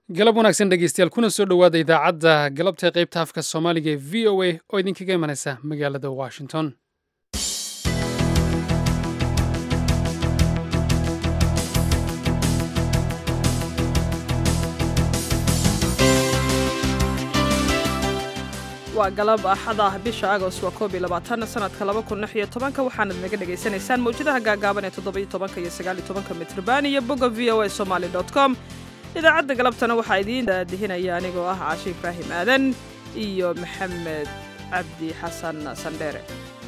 galab wanaagsan dhegeystayaal kuna soo dhowaada idaacadda galabta qaybta afka soomaaliga ee v o a oo idinkaga imanaysa magaalada washington waa galab axad ah bisha agost waa koob iyo labaatan sanadka laba kun lix iyo tobanka waxaanad naga dhagaysanaysaan mawjadaha gaagaaban ee toddoba iyo tobanka iyo sagaal iyo tobanka mitrban iyo bogga v o a somaali dot com idaacadda galabtana waxaa idiin daadihinaya anigoo ah caashi ibraahim aadan iyo maxamed cabdi xasan sandheere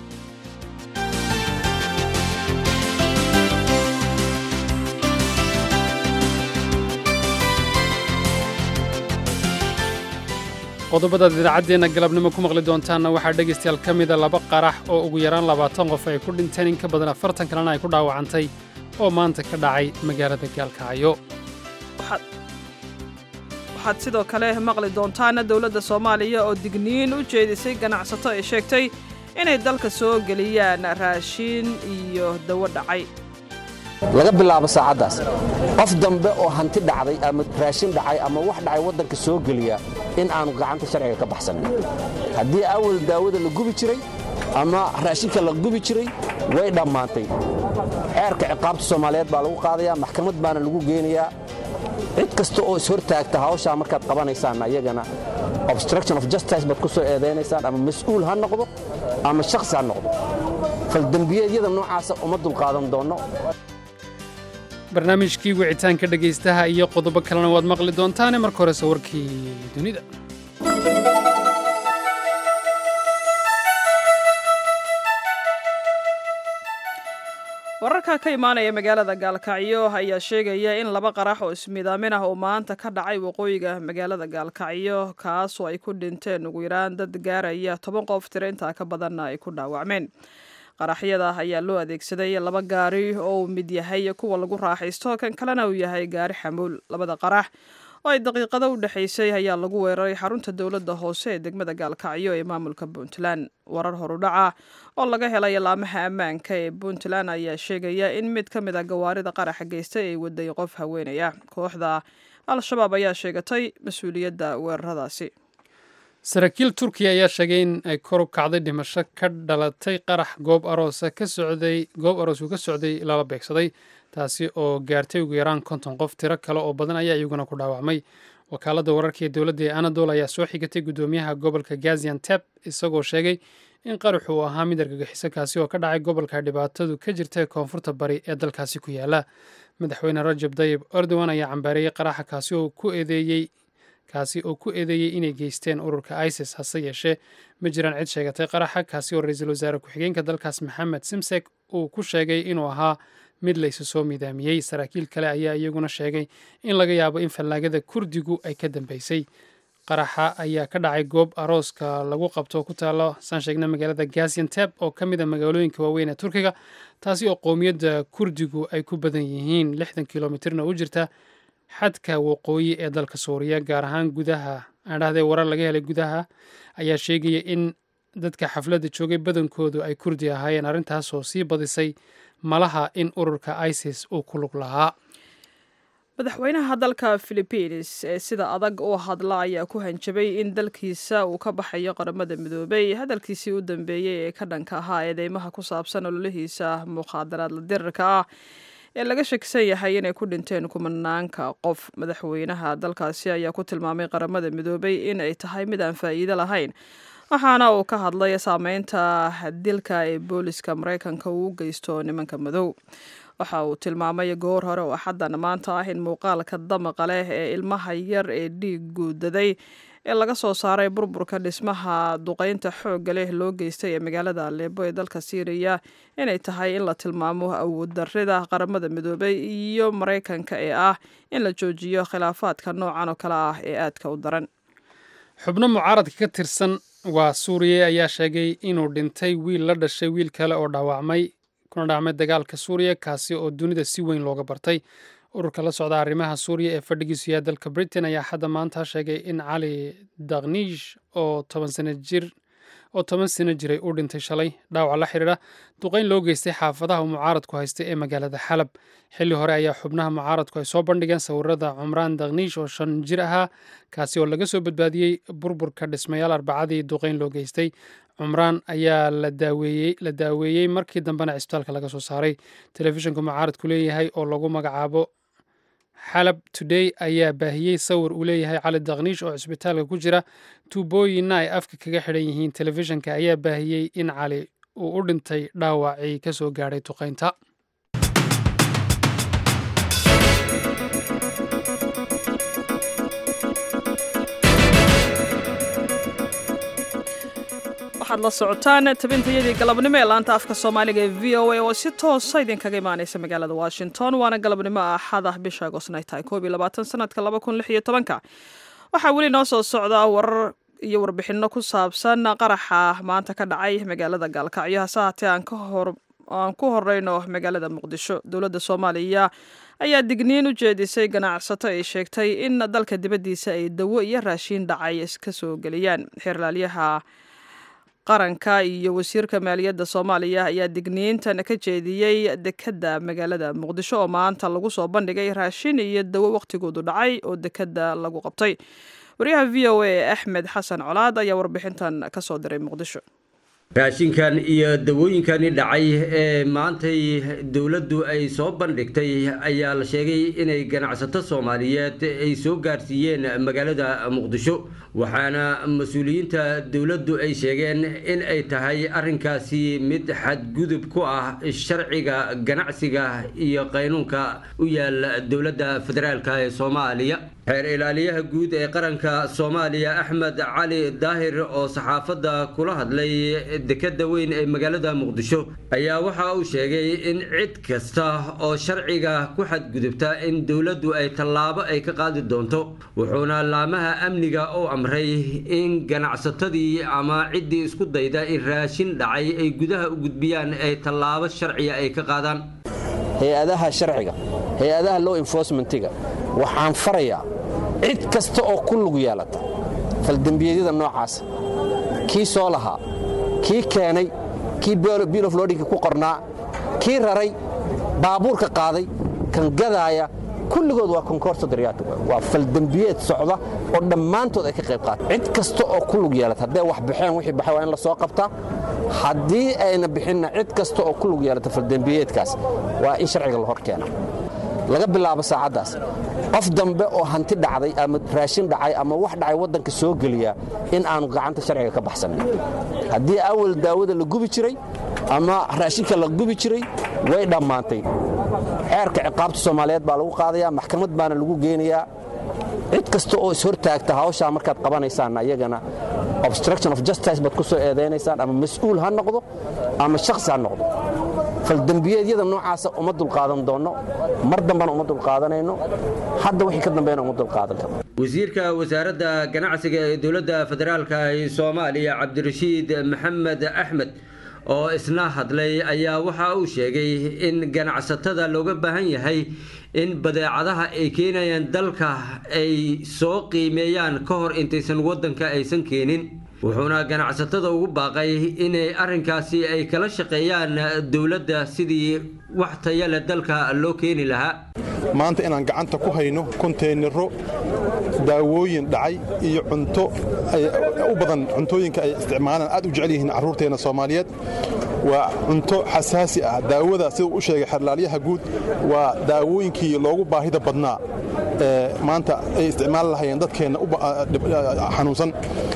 qodobadaad idaacaddeenna galabnimo ku maqli doontaanna waxaa dhegaystayaal ka mida laba qarax oo ugu yaraan labaatan qof ay ku dhinteen in ka badan afartan kalena ay ku dhaawacantay oo maanta ka dhacay magaalada gaalkacyo waxaad sidoo kale maqli doontaana dowladda soomaaliya oo digniin u jeedisay ganacsato ay sheegtay inay dalka soo geliyaan raashiin iyo dawo dhacay laga bilaabo saacaddaas qof dambe oo hanti dhacday ama raashin dhacay ama wax dhacay waddanka soo geliya in aanu gacanta sharciga ka baxsanin haddii awal daawada la gubi jiray ama raashinka la gubi jiray way dhammaantay ceerka ciqaabta soomaaliyeed baa lagu qaadayaa maxkamad baana lagu geynayaa cid kasta oo ishortaagta hawshaa markaad qabanaysaan ayagana obstruction of justice baad ku soo eedaynaysaan ama mas-uul ha noqdo ama shakhsi ha noqdo faldembiyeedyada noocaasa uma dulqaadan doonno barnaamijkii wicitaanka dhegaystaha iyo qodobo kalena waad maqli doontaane marka horese warkii dunida wararka ka imaanaya magaalada gaalkacyo ayaa sheegaya in laba qarax oo ismidaamin ah oo maanta ka dhacay waqooyiga magaalada gaalkacyo kaasoo ay ku dhinteen ugu yaraan dad gaaraya toban qof tiro intaa ka badanna ay ku dhaawacmeen qaraxyada ayaa loo adeegsaday laba gaari oo uu mid yahay kuwa lagu raaxaysto kan kalena uu yahay gaari xamuul labada qarax oo ay daqiiqado u dhexaysay ayaa lagu weeraray xarunta dowladda hoose ee degmada gaalkacyo ee maamulka puntland warar horudhaca oo laga helay laamaha ammaanka ee puntland ayaa sheegaya in mid ka mid a gawaarida qaraxa geystay ay waday qof haweenaya kooxda al-shabaab ayaa sheegatay mas-uuliyadda weeraradaasi saraakiil turkiya ayaa sheegay in ay kor u kacday dhimasho ka dhalatay qarax goob aroosa ka socday goob aroosku ka socday lala beegsaday taasi oo gaartay ugu yaraan konton qof tiro kale oo badan ayaa iyaguna ku dhaawacmay wakaaladda wararka ee dowladda ee anadol ayaa soo xigatay guddoomiyaha gobolka gazianteb isagoo sheegay in qaraxu uu ahaa mid argagixiso kaasi oo ka dhacay gobolka dhibaatadu ka jirta koonfurta bari ee dalkaasi ku yaala madaxweyne rajab dayib erdogan ayaa cambaareeyey qaraxa kaasi oo ku eedeeyey kaasi oo ku eedeeyey inay geysteen ururka isis hase yeeshee ma jiraan cid sheegatay qaraxa kaasi oo ra-iisul wasaare ku-xigeenka dalkaas maxamed simsek uu ku sheegay inuu ahaa mid la isu soo midaamiyey saraakiil kale ayaa iyaguna sheegay in laga yaabo in fallaagada kurdigu ay ka dambeysay qaraxa ayaa ka dhacay goob arooska lagu qabto ku taalo saan sheegna magaalada gazianteb oo ka mid a magaalooyinka waaweyn ee turkiga taasi oo qowmiyadda kurdigu ay ku badan yihiin lixdan kilomitirna u jirta xadka waqooyi ee dalka suuriya gaar ahaan gudaha aadhahdee warar laga helay gudaha ayaa sheegaya in dadka xafladda joogay badankoodu ay kurdi ahaayeen arrintaasoo sii badisay malaha in ururka isis uu ku lug lahaa madaxweynaha dalka philibiins ee sida adag u hadla ayaa ku hanjabay in dalkiisa uu ka baxayo qaramada midoobay hadalkiisii u dambeeyey ee ka dhanka ahaa eedeymaha ku saabsan ololihiisa mukhaadaraad la dirirka ah ee laga shakisan yahay inay ku dhinteen kumanaanka qof madaxweynaha dalkaasi ayaa ku tilmaamay qaramada midoobay in ay tahay mid aan faa'iido lahayn waxaana uu ka hadlay saameynta dilka ee booliska maraykanka uu u geysto nimanka madow waxa uu tilmaamay goor hore oo axaddan maanta ah in muuqaalka damaqa leh ee ilmaha yar ee dhiig guudaday ee laga soo saaray burburka dhismaha duqeynta xoogga leh loo geystay ee magaalada aleebo ee dalka siiriya inay tahay in la tilmaamo awooddarrida qaramada midoobay iyo maraykanka ee ah in la joojiyo khilaafaadka noocan oo kale ah ee aadka u daran xubno mucaaradka ka tirsan waa suuriya ayaa sheegay inuu dhintay wiil la dhashay wiil kale oo dhaawacmay kuna dhaacmay dagaalka suuriya kaasi oo dunida si weyn looga bartay ururka la socda arrimaha suuriya ee fadhigiisu yahay dalka britain ayaa hadda maanta sheegay in cali dakniish oo toban sano jir oo toban sano jiray uu dhintay shalay dhaawac la xidhiidha duqayn loo geystay xaafadaha mucaaradku haystay ee magaalada xalab xilli hore ayaa xubnaha mucaaradku ay soo bandhigeen sawirada cumraan dakniish oo shan jir ahaa kaasi oo laga soo badbaadiyey burburka dhismayaal arbacadii duqayn loo geystay cumraan ayaa la daaweeyey markii dambena cisbitaalka laga soo saaray telefishinka mucaaradku leeyahay oo lagu magacaabo xalab today ayaa baahiyey sawir uu leeyahay cali dakniish oo cisbitaalka ku jira tuubooyinna ay afka kaga xidhan yihiin telefishinka ayaa baahiyey in cali uu u dhintay dhaawacii ka soo gaadhay duqaynta waxaad la socotaan tabintayadii galabnimo ee laanta afka soomaaliga ee v o a oo si toosa idinkaga imaaneysa magaalada washington waana galabnimo axad ah bisha agosna ay tahay koob iyo labaatan sanadka laba kun lix iyo tobanka waxaa weli noo soo socda warar iyo warbixino ku saabsan qaraxa maanta ka dhacay magaalada gaalkacyo hase haatee aan ku horeyno magaalada muqdisho dowladda soomaaliya ayaa digniin u jeedisay ganacsato ay sheegtay in dalka dibaddiisa ay dawo iyo raashiin dhacay ka soo geliyaan xeerlaalyaha qaranka iyo wasiirka maaliyadda soomaaliya ayaa digniintan ka jeediyey dekedda magaalada muqdisho oo maanta lagu soo bandhigay raashin iyo dawo wakhtigoodu dhacay oo dekedda lagu qabtay waryaha v o a axmed xasan colaad ayaa warbixintan ka soo diray muqdisho raashinkan iyo dawooyinkani dhacay ee maantay dowladdu ay soo bandhigtay ayaa la sheegay inay ganacsato soomaaliyeed ay soo gaarsiiyeen magaalada muqdisho waxaana mas-uuliyiinta dowladdu ay sheegeen in ay tahay arrinkaasi mid xadgudub ku ah sharciga ganacsiga iyo qaynuunka u yaal dowladda federaalk ee soomaaliya xeer ilaaliyaha guud ee qaranka soomaaliya axmed cali daahir oo saxaafadda kula hadlay dekeda weyn ee magaalada muqdisho ayaa waxa uu sheegay in cid kasta oo sharciga ku xadgudubta in dowladdu ay tallaabo ay ka qaadi doonto wuxuuna laamaha amniga u amray in ganacsatadii ama ciddii isku dayda in raashin dhacay ay gudaha u gudbiyaan ay tallaabo sharciya ay ka qaadaan hay-adaha sharciga hay-adaha low enforcementiga waxaan farayaa cid kasta oo ku lug yeelata faldembiyeedyada noocaasa kii soo lahaa kii keenay kii bill of lodinka ku qornaa kii raray baabuurka qaaday kan gadaaya kulligood waa konkorso daryaatu waa faldembiyeed socda oo dhammaantood ay ka qayb qaata cid kasta oo ku lug yeelata hadday wax baxeen wixii baxay waa in la soo qabtaa haddii ayna bixinna cid kasta oo ku lug yeelata faldembiyeedkaas waa in sharciga la hor keena laga bilaabo saacaddaas qof dambe oo hanti dhacday ama raashin dhacay ama wax dhacay waddanka soo geliya in aanu gacanta sharciga ka baxsanin haddii awal daawada la gubi jiray ama raashinka la gubi jiray way dhammaantay xeerka ciqaabta soomaaliyeed baa lagu qaadayaa maxkamad baana lagu geynayaa cid kasta oo ishortaagta hawshaa markaad qabanaysaan ayagana obstruction of justice baad ku soo eedaynaysaan ama mas-uul ha noqdo ama shakhsi ha noqdo faldembiyeedyada noocaasa uma dulqaadan doonno mar dambana uma dulqaadanayno hadda wixii ka dambeena uma dulqaadan karno wasiirka wasaaradda ganacsiga ee dowladda federaalk ee soomaaliya cabdirashiid maxamed axmed oo isna hadlay ayaa waxa uu sheegay in ganacsatada looga baahan yahay in badeecadaha ay keenayaan dalka ay soo qiimeeyaan ka hor intaysan waddanka aysan keenin wuxuuna ganacsatada ugu baaqay inay arrinkaasi ay kala shaqeeyaan dowladda sidii wax tayale dalka loo keeni lahaa maanta inaan gacanta ku hayno konteynaro daawooyin dhacay iyo cunto u badan cuntooyinka ay isticmaalaan aad u jecel yihiin carruurteenna soomaaliyeed waa cunto xasaasi ah daawada siduu u sheegay xerlaalyaha guud waa daawooyinkii loogu baahida badnaa ee maanta ay isticmaali lahayeen dadkeenna xanuunsan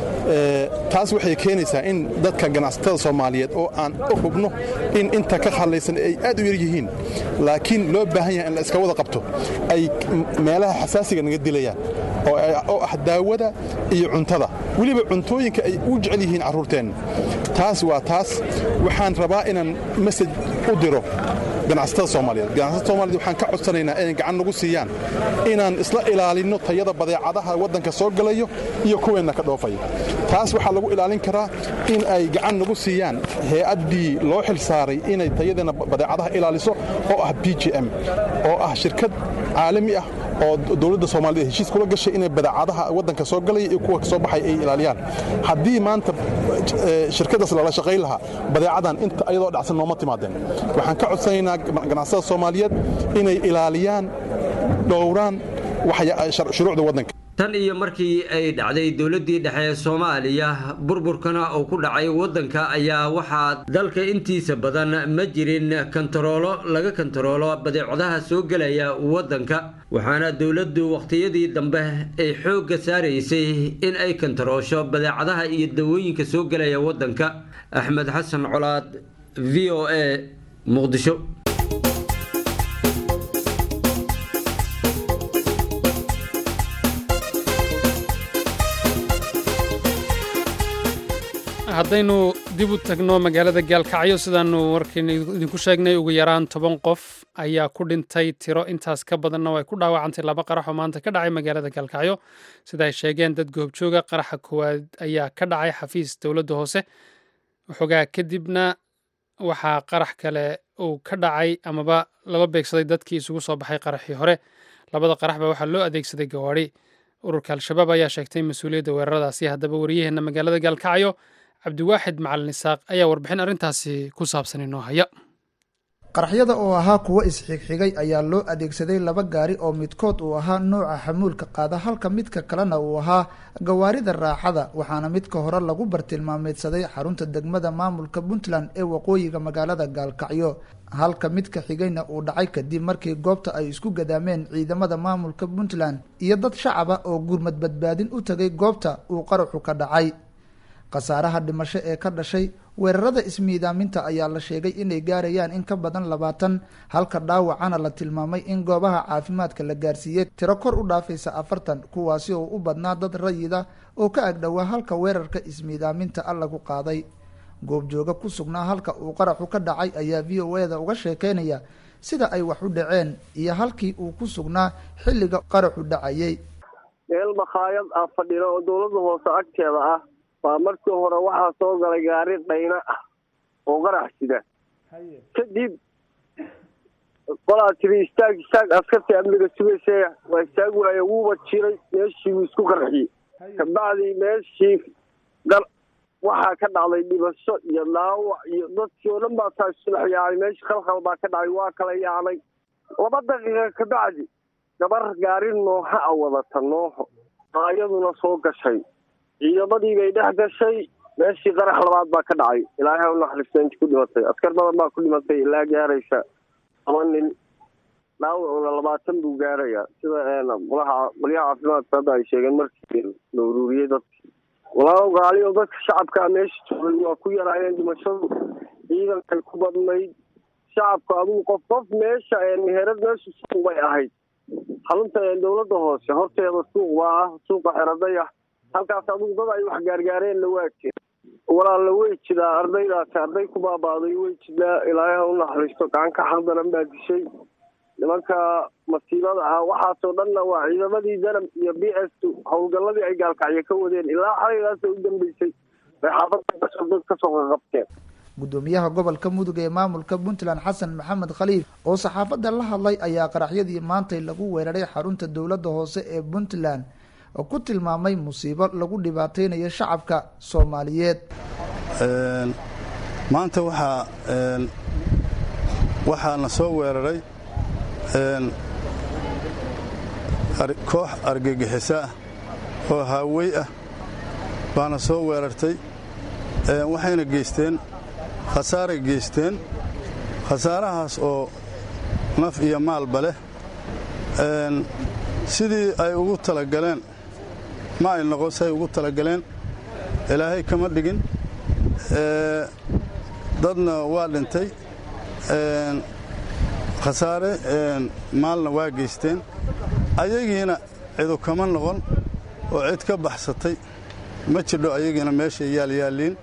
taas waxay keenaysaa in dadka ganacsatada soomaaliyeed oo aan u hubno in inta ka hadlaysan ay aad u yar yihiin laakiin loo baahan yahay in la iska wada qabto ay meelaha xasaasiga naga dilayaan oo ah daawada iyo cuntada weliba cuntooyinka ay u jecel yihiin carruurteenna taas waa taas waxaan rabaa inaan masaj u diro ganacsatada soomaaliyeed ganacsatada soomaaliyed waxaan ka codsanaynaa inay gacan nagu siiyaan inaan isla ilaalinno tayada badeecadaha waddanka soo galayo iyo kuweenna ka dhoofaya taas waxaa lagu ilaalin karaa in ay gacan nagu siiyaan hay-addii loo xil saaray inay tayadeenna badeecadaha ilaaliso oo ah b j m oo ah shirkad caalami ah oo dowladda soomaaliyed heshiis kula gashay inay badeecadaha waddanka soo galaya iyo kuwa soo baxay ay ilaaliyaan haddii maanta shirkadaas lala shaqayn lahaa badeecadan inta ayadoo dhacsan nooma timaadeen waxaan ka codsanaynaa ganacsada soomaaliyeed inay ilaaliyaan dhowraan shuruucda waddanka tan iyo markii ay dhacday dowladdii dhexe ee soomaaliya burburkana uu ku dhacay waddanka ayaa waxaa dalka intiisa badan ma jirin kantaroolo laga kantaroolo badeecadaha soo gelaya waddanka waxaana dowladdu wakhtiyadii dambe ay xoogga saaraysay in ay kantaroosho badeecadaha iyo dawooyinka soo gelaya waddanka axmed xasan colaad v o a muqdisho haddaynu dib u tagno magaalada gaalkacyo sidaanu warkiina idinku sheegnay ugu yaraan toban qof ayaa ku dhintay tiro intaas ka badanna way ku dhaawacantay laba qarax oo maanta ka dhacay magaalada gaalkacyo sida ay sheegeen dad goobjooga qaraxa koowaad ayaa ka dhacay xafiis dowladda hoose waxoogaa kadibna waxaa qarax kale uu ka dhacay amaba lala beegsaday dadkii isugu soo baxay qaraxii hore labada qaraxba waxaa loo adeegsaday gawaadhi ururka al-shabaab ayaa sheegtay mas-uuliyadda weeraradaasi haddaba wariyaheenna magaalada gaalkacyo cabdiwaaxid macalin isaaq ayaa warbixin arrintaasi ku saabsan inoo haya qaraxyada oo ahaa kuwo isxigxigay ayaa loo adeegsaday laba gaari oo midkood uu ahaa nooca xamuulka qaada halka midka kalena uu ahaa gawaarida raaxada waxaana midka hore lagu bartilmaameedsaday xarunta degmada maamulka puntland ee waqooyiga magaalada gaalkacyo halka midka xigayna uu dhacay kadib markii goobta ay isku gadaameen ciidamada maamulka puntland iyo dad shacaba oo gurmad badbaadin u tagay goobta uu qaraxu ka dhacay khasaaraha dhimasho ee ka dhashay weerarada ismiidaaminta ayaa la sheegay inay gaarayaan in ka badan labaatan halka dhaawacana la tilmaamay in goobaha caafimaadka la gaarsiiyey tiro kor u dhaafaysa afartan kuwaasi oo u badnaa dad rayida oo ka agdhowaa halka weerarka ismiidaaminta a lagu qaaday goobjooga ku sugnaa halka uu qaraxu ka dhacay ayaa v o e da uga sheekeynaya sida ay wax u dhaceen iyo halkii uu ku sugnaa xilliga qaraxu dhacayay meel makhaayad ah fadhina oo dowladda hoose agteeda ah baa markii hore waxaa soo galay gaari dhayna ah oo qarax sida kadib qolaa tiri istaag istaag askartii amniga sugaysa waa istaag waaye wuuba jiray meeshii wuu isku qarxiyey kabacdii meeshii waxaa ka dhacday dhibasho iyo dhaawac iyo dadkii oo dhan baa taa isudhex yaacay meeshii khalkhal baa ka dhacay waa kala yaacnay laba daqiiqa kabacdi gabar gaari nooha a wadata nooho aa iyaduna soo gashay ciidamadii bay dhex gashay meeshii qarax labaad baa ka dhacay ilaahay u naxariista inti ku dhimatay askar badan baa ku dhimatay ilaa gaaraysa laba nin dhaawacuna labaatan buu gaarayaa sida qolaha qolyaha caafimaadka hadda ay sheegeen markii la uruuriyey dadki walaalow gaaliyo dadka shacabkaa meesha joogay waa ku yaraayeen dhimashadu ciidankay ku badnayd shacabka adugu qof qof meesha meherad meesha suuq bay ahayd xarunta dowladda hoose horteeda suuq baa ah suuqa xeraday ah halkaas adugu dad ay wax gaargaareenna waa jira walaalla way jidaa ardaydaasi arday ku baabaaday way jidaa ilaahay ha u naxariisto gacanka xaldanan baa dishay nimanka masiibada ah waxaasoo dhanna waa ciidamadii danab iyo b s howlgalladii ay gaalkacyo ka wadeen ilaa xalaygaasoo u dambeysay bay xaafadda dad kasoo qaqabteen gudoomiyaha gobolka mudug ee maamulka puntland xasan maxamed khaliif oo saxaafadda la hadlay ayaa qaraxyadii maantay lagu weeraray xarunta dowladda hoose ee puntland oo ku tilmaamay musiibo lagu dhibaateynayo shacabka soomaaliyeed maanta waxaa waxaana soo weeraray koox argagixisa ah oo haawey ah baana soo weerartay waxayna geysteen khasaaray geysteen khasaarahaas oo naf iyo maalba leh sidii ay ugu talagaleen ma ay noqon si ay ugu talagaleen ilaahay kama dhigin dadna waa dhintay khasaare maalna waa geysteen ayagiina cidu kama noqon oo cid ka baxsatay ma jidho ayagiina meeshay yaalyaalliin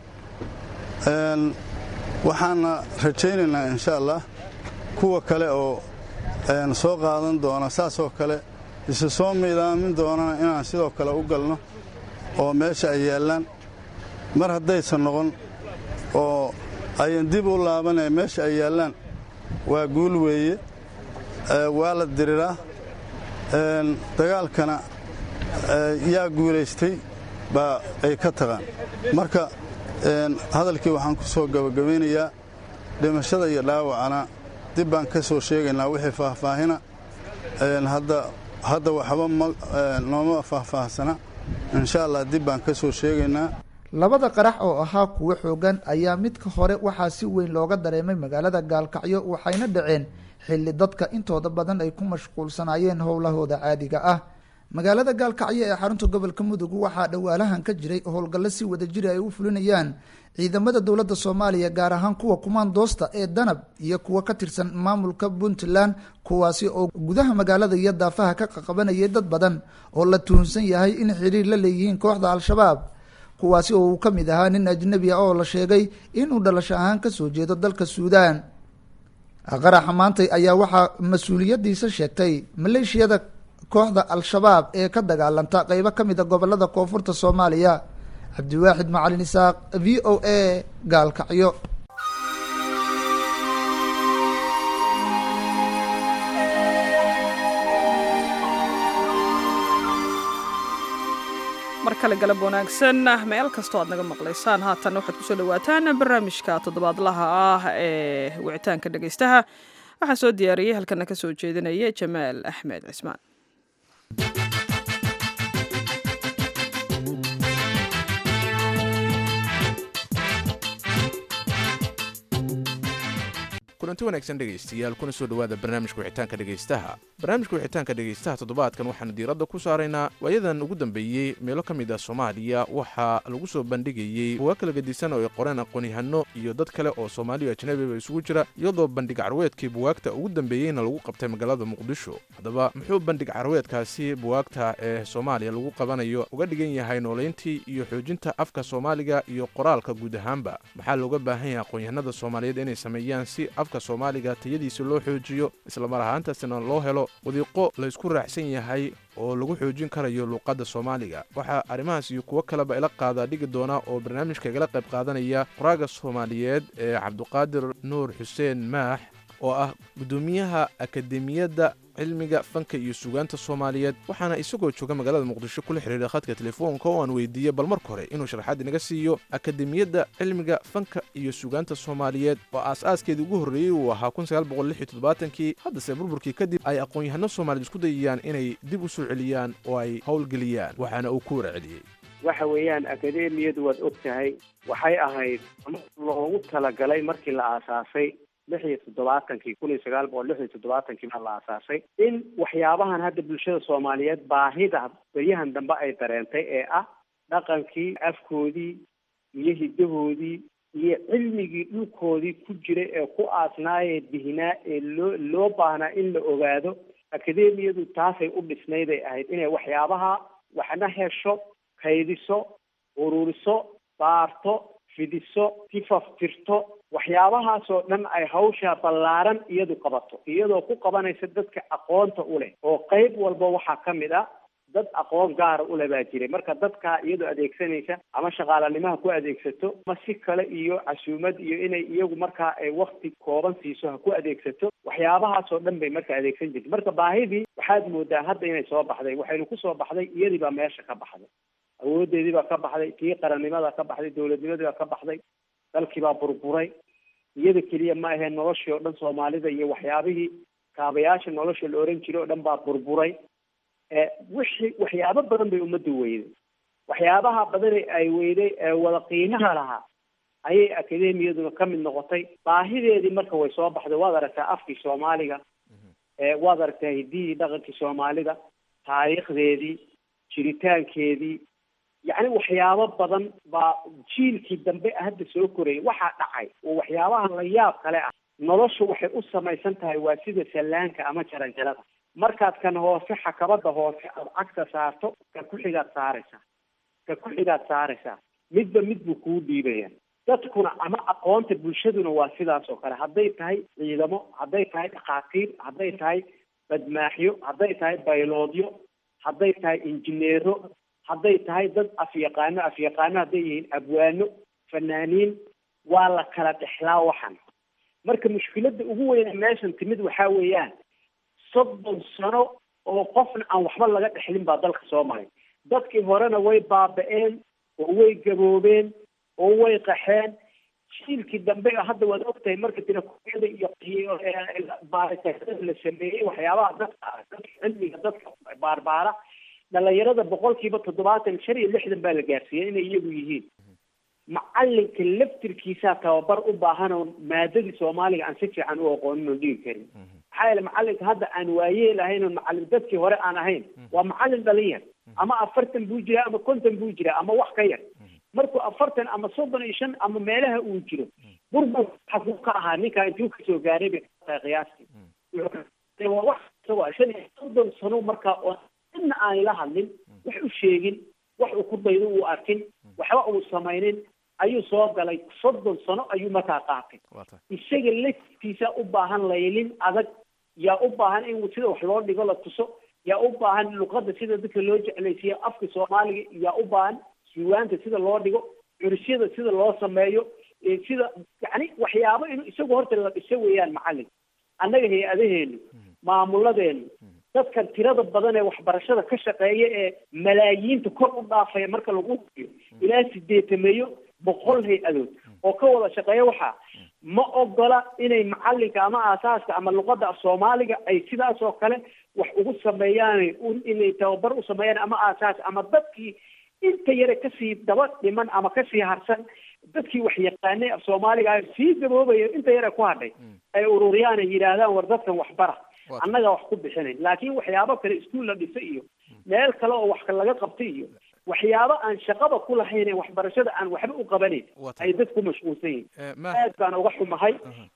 waxaana rajaynaynaa insha allah kuwa kale oo soo qaadan doona saasoo kale isu soo miidaamin doonana inaan sidoo kale u galno oo meesha ay yaallaan mar haddaysan noqon oo ayan dib u laabanaya meesha ay yaallaan waa guul weeye waa la diriraa dagaalkana yaa guulaystay baa ay ka taqaan marka hadalkii waxaan ku soo gabagabaynayaa dhimashada iyo dhaawacana dib baan ka soo sheegaynaa wixii faahfaahina hadda waxba nooma faahfaahsana insha allah dib baan ka soo sheegaynaa labada qarax oo ahaa kuwo xoogan ayaa midka hore waxaa si weyn looga dareemay magaalada gaalkacyo waxayna dhaceen xilli dadka intooda badan ay ku mashquulsanaayeen howlahooda caadiga ah magaalada gaalkacyo ee xarunta gobolka mudug waxaa dhawaalahan ka jiray howlgallo si wadajiri ay u fulinayaan ciidamada dowladda soomaaliya gaar ahaan kuwa kumaandoosta ee danab iyo kuwa ka tirsan maamulka puntland kuwaasi oo gudaha magaalada iyo daafaha ka qaqabanayay dad badan oo la tuhunsan yahay in xiriir la leeyihiin kooxda al-shabaab kuwaasi oo uu ka mid ahaa nin ajnabi ah oo la sheegay inuu dhalasho ahaan kasoo jeedo dalka suudaan qaraxa maantay ayaa waxaa mas-uuliyadiisa sheegtay maleeshiyada kooxda al-shabaab ee ka dagaalanta qeybo ka mid a gobolada koonfurta soomaaliya cabdiwaaxid macalin isaaq v o a gaalkacyo mar kale galab wanaagsan meel kastoo aad naga maqlaysaan haatan waxaad kusoo dhawaataan barnaamijka toddobaadlaha ah ee wicitaanka dhegaystaha waxaa soo diyaariyey halkana ka soo jeedinaya jamaal axmed cismaan kulanti wanaagsan dhegaystayaal kuna soo dhowaada barnaamijka wixitaanka dhegaystaha barnaamijka wixitaanka dhegaystaha toddobaadkan waxaanu diiradda ku saaraynaa waayadan ugu dambeeyey meelo ka mid ah soomaaliya waxaa lagu soo bandhigayey bugaa kala gedisan oo ay qoreen aqoon-yahano iyo dad kale oo soomaaliya ajnabiba isugu jira iyadoo bandhig carweedkii buwaagta ugu dambeeyeyna lagu qabtay magaalada muqdisho haddaba muxuu bandhig carweedkaasi buwaagta ee soomaaliya lagu qabanayo uga dhigan yahay noolayntii iyo xoojinta afka soomaaliga iyo qoraalka guud ahaanba maxaa looga baahan yahay aqoon-yahanada soomaaliyeed inay sameeyaan si afka soomaaliga tayadiisa loo xoojiyo islamar ahaantaasina loo helo wadiiqo laysku raacsan yahay oo lagu xoojin karayo luuqadda soomaaliga waxaa arrimahaas iyo kuwo kaleba ila qaadaa dhigi doona oo barnaamijka igala qayb qaadanaya qoraaga soomaaliyeed ee cabduqaadir nuur xuseen maax oo ah guddoomiyaha akademiyadda cilmiga fanka iyo sugaanta soomaaliyeed waxaana isagoo jooga magaalada muqdisho kula xiriiray khadka telefoonka oo aan weydiiyey bal marka hore inuu sharaxaad inaga siiyo akademiyadda cilmiga fanka iyo sugaanta soomaaliyeed oo aas-aaskeedii ugu horreeyey uu ahaa kii haddase burburkii kadib ay aqoon-yahano soomaaliyed isku dayayaan inay dib u soo celiyaan oo ay howlgeliyaan waxaana uu ku wara celiyey waxa weeyaan akademiyadu waad og tahay waxay ahayd loogu talagalay markii la aasaasay lix iyo toddobaatankii kun iyo sagaal boqol lix iyo toddobaatankii baa la aasaasay in waxyaabahan hadda bulshada soomaaliyeed baahida beryahan dambe ay dareentay ee ah dhaqankii afkoodii iyo hiddahoodii iyo cilmigii dhulkoodii ku jiray ee ku aasnaayee dihinaa ee loo loo baahnaa in la ogaado akademiyadu taasay u dhisnayday ahayd inay waxyaabaha waxna hesho kaydiso ururiso baarto fidiso tifaftirto waxyaabahaasoo dhan ay hawsha ballaaran iyadu qabato iyadoo ku qabanaysa dadka aqoonta u leh oo qayb walba waxaa ka mid ah dad aqoon gaara ule baa jiray marka dadkaa iyadoo adeegsanaysa ama shaqaalanimaha ku adeegsato ama si kale iyo casuumad iyo inay iyagu markaa ay wakti kooban siiso ha ku adeegsato waxyaabahaasoo dhan bay marka adeegsan jirta marka baahidii waxaad moodaa hadda inay soo baxday waxaynu kusoo baxday iyadii baa meesha ka baxday awoodeedii baa ka baxday tii qarannimada ka baxday dowladnimadii baa ka baxday dalkii baa burburay iyada keliya ma aheen noloshii oo dhan soomaalida iyo waxyaabihii kaabayaasha nolosha la oran jiray oo dhan baa burburay wixii waxyaabo badan bay ummaddu weyday waxyaabaha badane ay weyday ee wada qiimaha lahaa ayay akademiyaduna ka mid noqotay baahideedii marka way soo baxday waad aragtaa afkii soomaaliga waad aragtaa hiddihii dhaqankii soomaalida taariikhdeedii jiritaankeedii yacni waxyaabo badan baa jiilkii dambe hadda soo korayay waxaa dhacay oo waxyaabaha la yaab kale ah noloshu waxay u samaysan tahay waa sida sallaanka ama jaranjarada markaad kan hoose xakabada hoose aad cagta saarto ka ku-xigaad saaraysaa ka ku-xigaad saaraysaa midba mid buu kuu dhiibaya dadkuna ama aqoonta bulshaduna waa sidaas oo kale hadday tahay ciidamo hadday tahay dhakhaatiir hadday tahay badmaaxyo hadday tahay bayloodyo hadday tahay injineero hadday tahay dad afyaqaano afyaqaano hadday yihiin abwaano fanaaniin waa la kala dhexlaa waxan marka mushkiladda ugu weyne meeshan timid waxaa weeyaan soddon sano oo qofna aan waxba laga dhexlin baa dalka soo maray dadkii horena way baaba-een oo way gaboobeen oo way qaxeen jiilkii dambe hadda waad ogtahay marka tirakooyada iyo iyo baaritaanada la sameeyey waxyaabaha dadka dadka cilmiga dadka baarbaara dhalinyarada boqolkiiba toddobaatan shan iyo lixdan baa la gaarsiiyey inay iyagu yihiin macalinka laftirkiisaa tababar u baahan oo maadadii soomaaliga aan si fiican u aqoonin oo dhigi karin maxaa yeele macalinka hadda aan waayeel ahayn oo macalin dadkii hore aan ahayn waa macalin dhalinyar ama afartan buu jiraa ama konton buu jiraa ama wax ka yar markuu afartan ama soddon iyo shan ama meelaha uu jiro burbur xaguu ka ahaa ninkaa intuu kasoo gaaray bay tahay qiyaastii waa wax isagoo shan iyo soddon sano markaa oo cidna aan la hadlin wax u sheegin wax uu ku daydo uu arkin waxba uu samaynin ayuu soo galay soddon sano ayuu markaa qaatay isaga laftiisa u baahan laylin adag yaa u baahan in sida wax loo dhigo la tuso yaa u baahan luqadda sida dadka loo jeclaysiiyo afka soomaaliga yaa u baahan diiwaanta sida loo dhigo curisyada sida loo sameeyo sida yani waxyaabo inuu isagu horta la dhiso weeyaan macalin annaga hay-adaheenu maamuladeenu dadkan tirada badan ee waxbarashada ka shaqeeya ee malaayiinta kor u dhaafaya marka lagu hubiyo ilaa sideetameeyo boqol hay-adood oo ka wada shaqeeya waxaa ma ogola inay macalinka ama aasaaska ama luqadda af soomaaliga ay sidaas oo kale wax ugu sameeyaan inay tababar u sameeyaan ama aasaas ama dadkii inta yare kasii daba dhiman ama kasii harsan dadkii wax yaqaanay af soomaaliga sii gaboobaya inta yare ku hadhay ay ururiyaan ay yidhaahdaan war dadkan waxbara annaga wax ku bixinayn laakiin waxyaabo kale iskuol la dhisa iyo meel kale oo wax laga qabta iyo waxyaabo aan shaqaba ku lahayn ee waxbarashada aan waxba u qabanayn ay dad ku mashquulsan yihin aad baan uga xumahay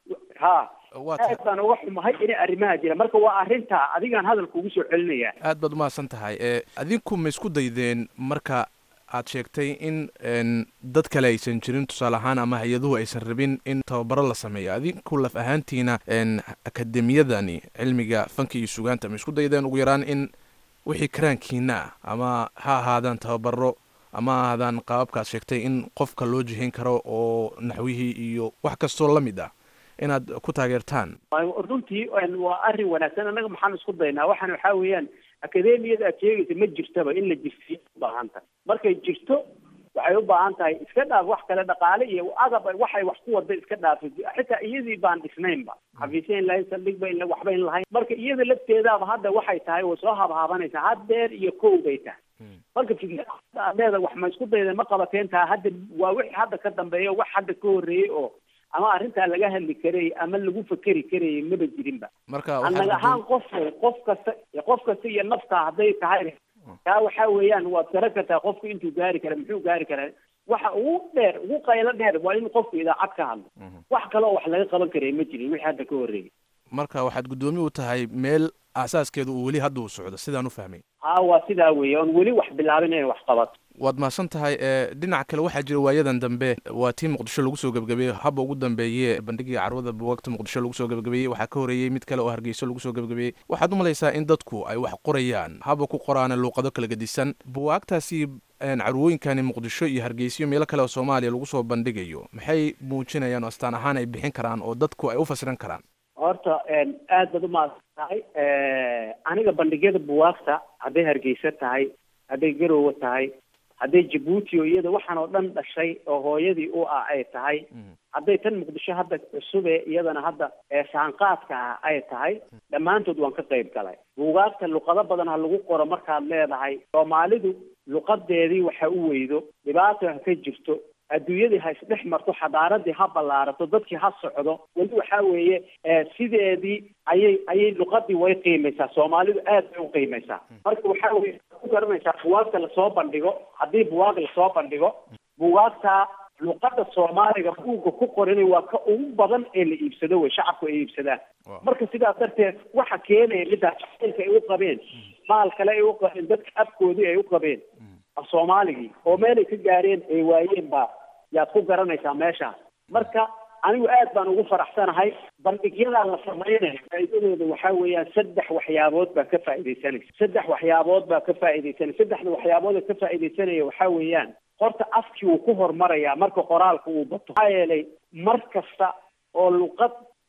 ha aad baan uga xumahay inay arrimaha jira marka waa arrintaa adigaan hadalka ugu soo celinaya aad baad umahadsan tahay adinku ma isku daydeen marka aad sheegtay in dad kale aysan jirin tusaale ahaan ama hay-aduhu aysan rabin in tababaro la sameeyo adinku laf ahaantiina akademiyadani cilmiga fanka iyo sugaanta ma isku daydeen ugu yaraan in wixii karaankiina ah ama ha ahaadaan tababaro ama ha ahaadaan qaababkaad sheegtay in qofka loo jihin karo oo naxwihii iyo wax kastoo la mid ah inaad ku taageertaan runtii waa arrin wanaagsan annaga maxaan isku daynaa waxaan waxaa weeyaan akademiyada aad sheegaysa ma jirtaba in la jirsiyo ubaahan tahay markay jirto waxay u baahan tahay iska dhaaf wax kale dhaqaale iyo agab waxay wax ku wada iska dhaafay xitaa iyadii baan dhisnaynba xafiisya in lahayn saldhigba in waxba in lahayn marka iyada lafteedaaba hadda waxay tahay way soo habhaabanaysaa haddeer iyo kow bay tahay marka fikrada aad leeda wax ma isku dayda ma qabateen taha hadda waa wixii hadda ka dambeeya wax hadda ka horreeyey oo ama arrintaa laga hadli karayay ama lagu fakeri karayay maba jirinba marka annaga ahaan qof qof kasta qof kasta iyo nafta hadday tahay taa waxaa weeyaan waad garan kartaa qofku intuu gaari kara muxuu gaari karaa waxa ugu dheer ugu qaylo dheer waa in qofku idaacad ka hadlo wax kale oo wax laga qaban karaya ma jirin wixii hadda ka horreeyay marka waxaad guddoomi u tahay meel aasaaskeedu uu weli hadda uu socdo sidaan u fahmay ha waa sidaa weeye oon weli wax bilaabin inay wax qabato waad mahadsan tahay dhinac kale waxaa jira waayadan dambe waa tii muqdisho lagu soo gebagabeeyey haba ugu dambeeye bandhigii carwada buwagta muqdisho lagu soo gebagabeeyey waxaa ka horeeyey mid kale oo hargeyso lagu soo gebagabeeyey waxaad u malaysaa in dadku ay wax qorayaan haba ku qoraana luuqado kala gedisan buwaagtaasi carwooyinkani muqdisho iyo hargeysiyo meelo kale oo soomaaliya lagu soo bandhigayo maxay muujinayaan oo astaan ahaan ay bixin karaan oo dadku ay u fasiran karaan horta aad baad umahadsan tahay aniga bandhigyada buwaagta hadday hargeysa tahay hadday garowe tahay hadday jabuuti oo iyada waxaan oo dhan dhashay oo hooyadii u ah ay tahay hadday tan muqdisho hadda cusube iyadana hadda saanqaadka ah ay tahay dhammaantood waan ka qayb galay buugaagta luqado badan ha lagu qoro markaad leedahay soomaalidu luqadeedii waxa u weydo dhibaato ha ka jirto adduunyadii ha isdhex marto xadaaradii ha ballaarato dadkii ha socdo weli waxaa weeye sideedii ayay ayay luqadii way qiimaysaa soomaalidu aad bay u qiimaysaa marka waxaa weye ku garanaysaa buwaagta lasoo bandhigo haddii buwaag lasoo bandhigo buwaagta luqada soomaaliga buugga ku qoran waa ka ugu badan ee la iibsado wey shacabku ay iibsadaan marka sidaas darteed waxa keenaya midaas jacaylka ay u qabeen maal kale ay u qabeen dadka afkoodii ay u qabeen af soomaaligii oo meelay ka gaareen ay waayeen baa yaad ku garanaysaa meeshaas marka anigu aad baan ugu faraxsanahay bandhigyadaa la samaynayo faa'iidadooda waxaa weeyaan saddex waxyaabood baa ka faa'iidaysanaysa saddex waxyaabood baa ka faa'iidaysanaya saddexda waxyaabood ee ka faa'iidaysanaya waxaa weeyaan horta afkii wuu ku hormarayaa marka qoraalka uu bato maxaa yeelay mar kasta oo luqad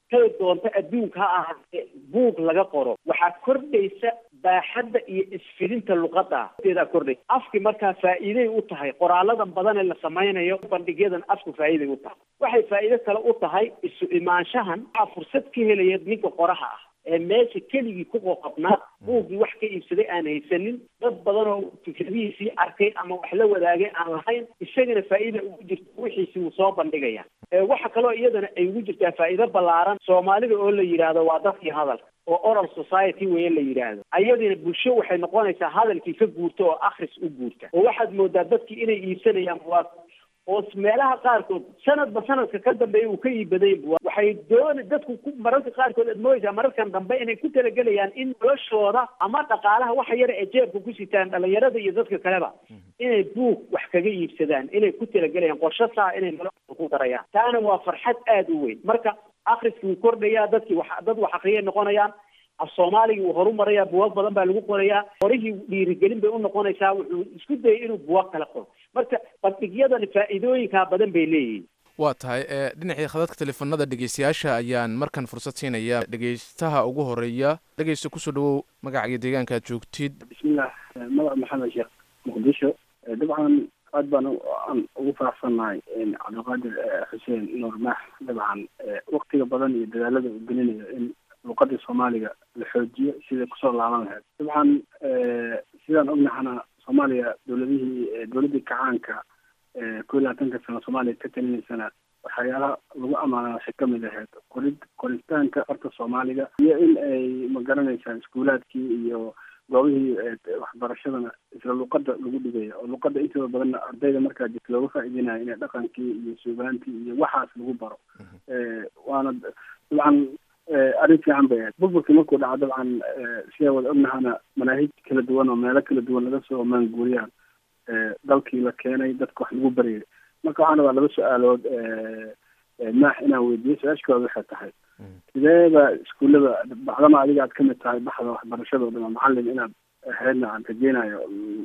kay doonto adduunka ha ahaatee buug laga qoro waxaa kordhaysa baaxadda iyo isfidinta luqadda teedaa kordhaysa afki markaa faa'iiday u tahay qoraaladan badan ee la samaynayo bandhigyadan afku faa'iiday u tahay waxay faa'iido kale u tahay isu imaanshahan waxaa fursad ka helaya ninka qoraha ah ee meesha keligii ku qoqobnaa buuggii wax ka iibsaday aan haysanin dad badan oo fikradihiisii arkay ama wax la wadaagay aan lahayn isagana faa'iida ugu jirta wixiisii wuu soo bandhigaya waxa kaloo iyadana ay ugu jirtaa faa'iido ballaaran soomaalida oo la yidhaahdo waa dadkii hadalka oo oral society weye la yidhaahdo ayadina bulsho waxay noqonaysaa hadalkii ka guurta oo akhris u guurta oo waxaad moodaa dadkii inay iibsanayaan waa oo meelaha qaarkood sanadba sanadka ka dambeeya uu ka iibaday waxay doona dadku ku mararka qaarkood aad moodaysaa mararkan dambe inay ku talagelayaan in noloshooda ama dhaqaalaha waxa yara ee jeebka ku sitaan dhalinyarada iyo dadka kaleba inay buug wax kaga iibsadaan inay ku talagelayaan qorsho saa inay noloshooda ku darayaan taana waa farxad aada u weyn marka akhriskii wuu kordhayaa dadkii wax dad wax akriyay noqonayaan af soomaaligii wuu horumarayaa buwag badan baa lagu qorayaa qorihii dhiirigelin bay unoqonaysaa wuxuu isku dayay inuu buwag kala qoro marka bandhigyadani faa'iidooyinkaa badan bay leeyihiin waa tahay dhinacii khadadka teleefanada dhegeystayaasha ayaan markan fursad siinaya dhegeystaha ugu horeeya dhegeysta kusoo dhawow magaca iyo deegaanka aad joogtid bismillah magac maxamed sheekh muqdisho dabcan aad baan aan ugu faraxsannahay cabdiqaadir xuseen nuur maax dabcan waktiga badan iyo dadaalada uu gelinayo in luqadii soomaaliga la xoojiyo siday kusoo laaban lahayd dabcan sidaan ognahana soomaaliya dowladihii dowladdii kacaanka ko iyo labaatanka sano soomaaliya ka talinaysana waxyaalaha lagu amaanaashay kamid ahayd qorid qoritaanka farta soomaaliga iyo in ay magaranaysaa iskuulaadkii iyo goobihii waxbarashadana isla luqada lagu dhigaya oo luqada intooda badanna ardayda markaa jirta looga faa'iidinayo inay dhaqankii iyo suugaantii iyo waxaas lagu baro waana dabcan arrin fiican bay ahayd burburkii markuu dhaco dabcan sidaa wada ognahana manaahij kala duwan oo meelo kala duwan laga soo maanguuriyaan dalkii la keenay dadka wax lagu baryay marka waxaan rabaa laba su-aalood maax inaan weydiiyo su-aashkooda waxay tahay sideeba iskuullada bacdama adiga aad kamid tahay baxda waxbarashada o dhan macalin inaad ahaydna aan rajeynayo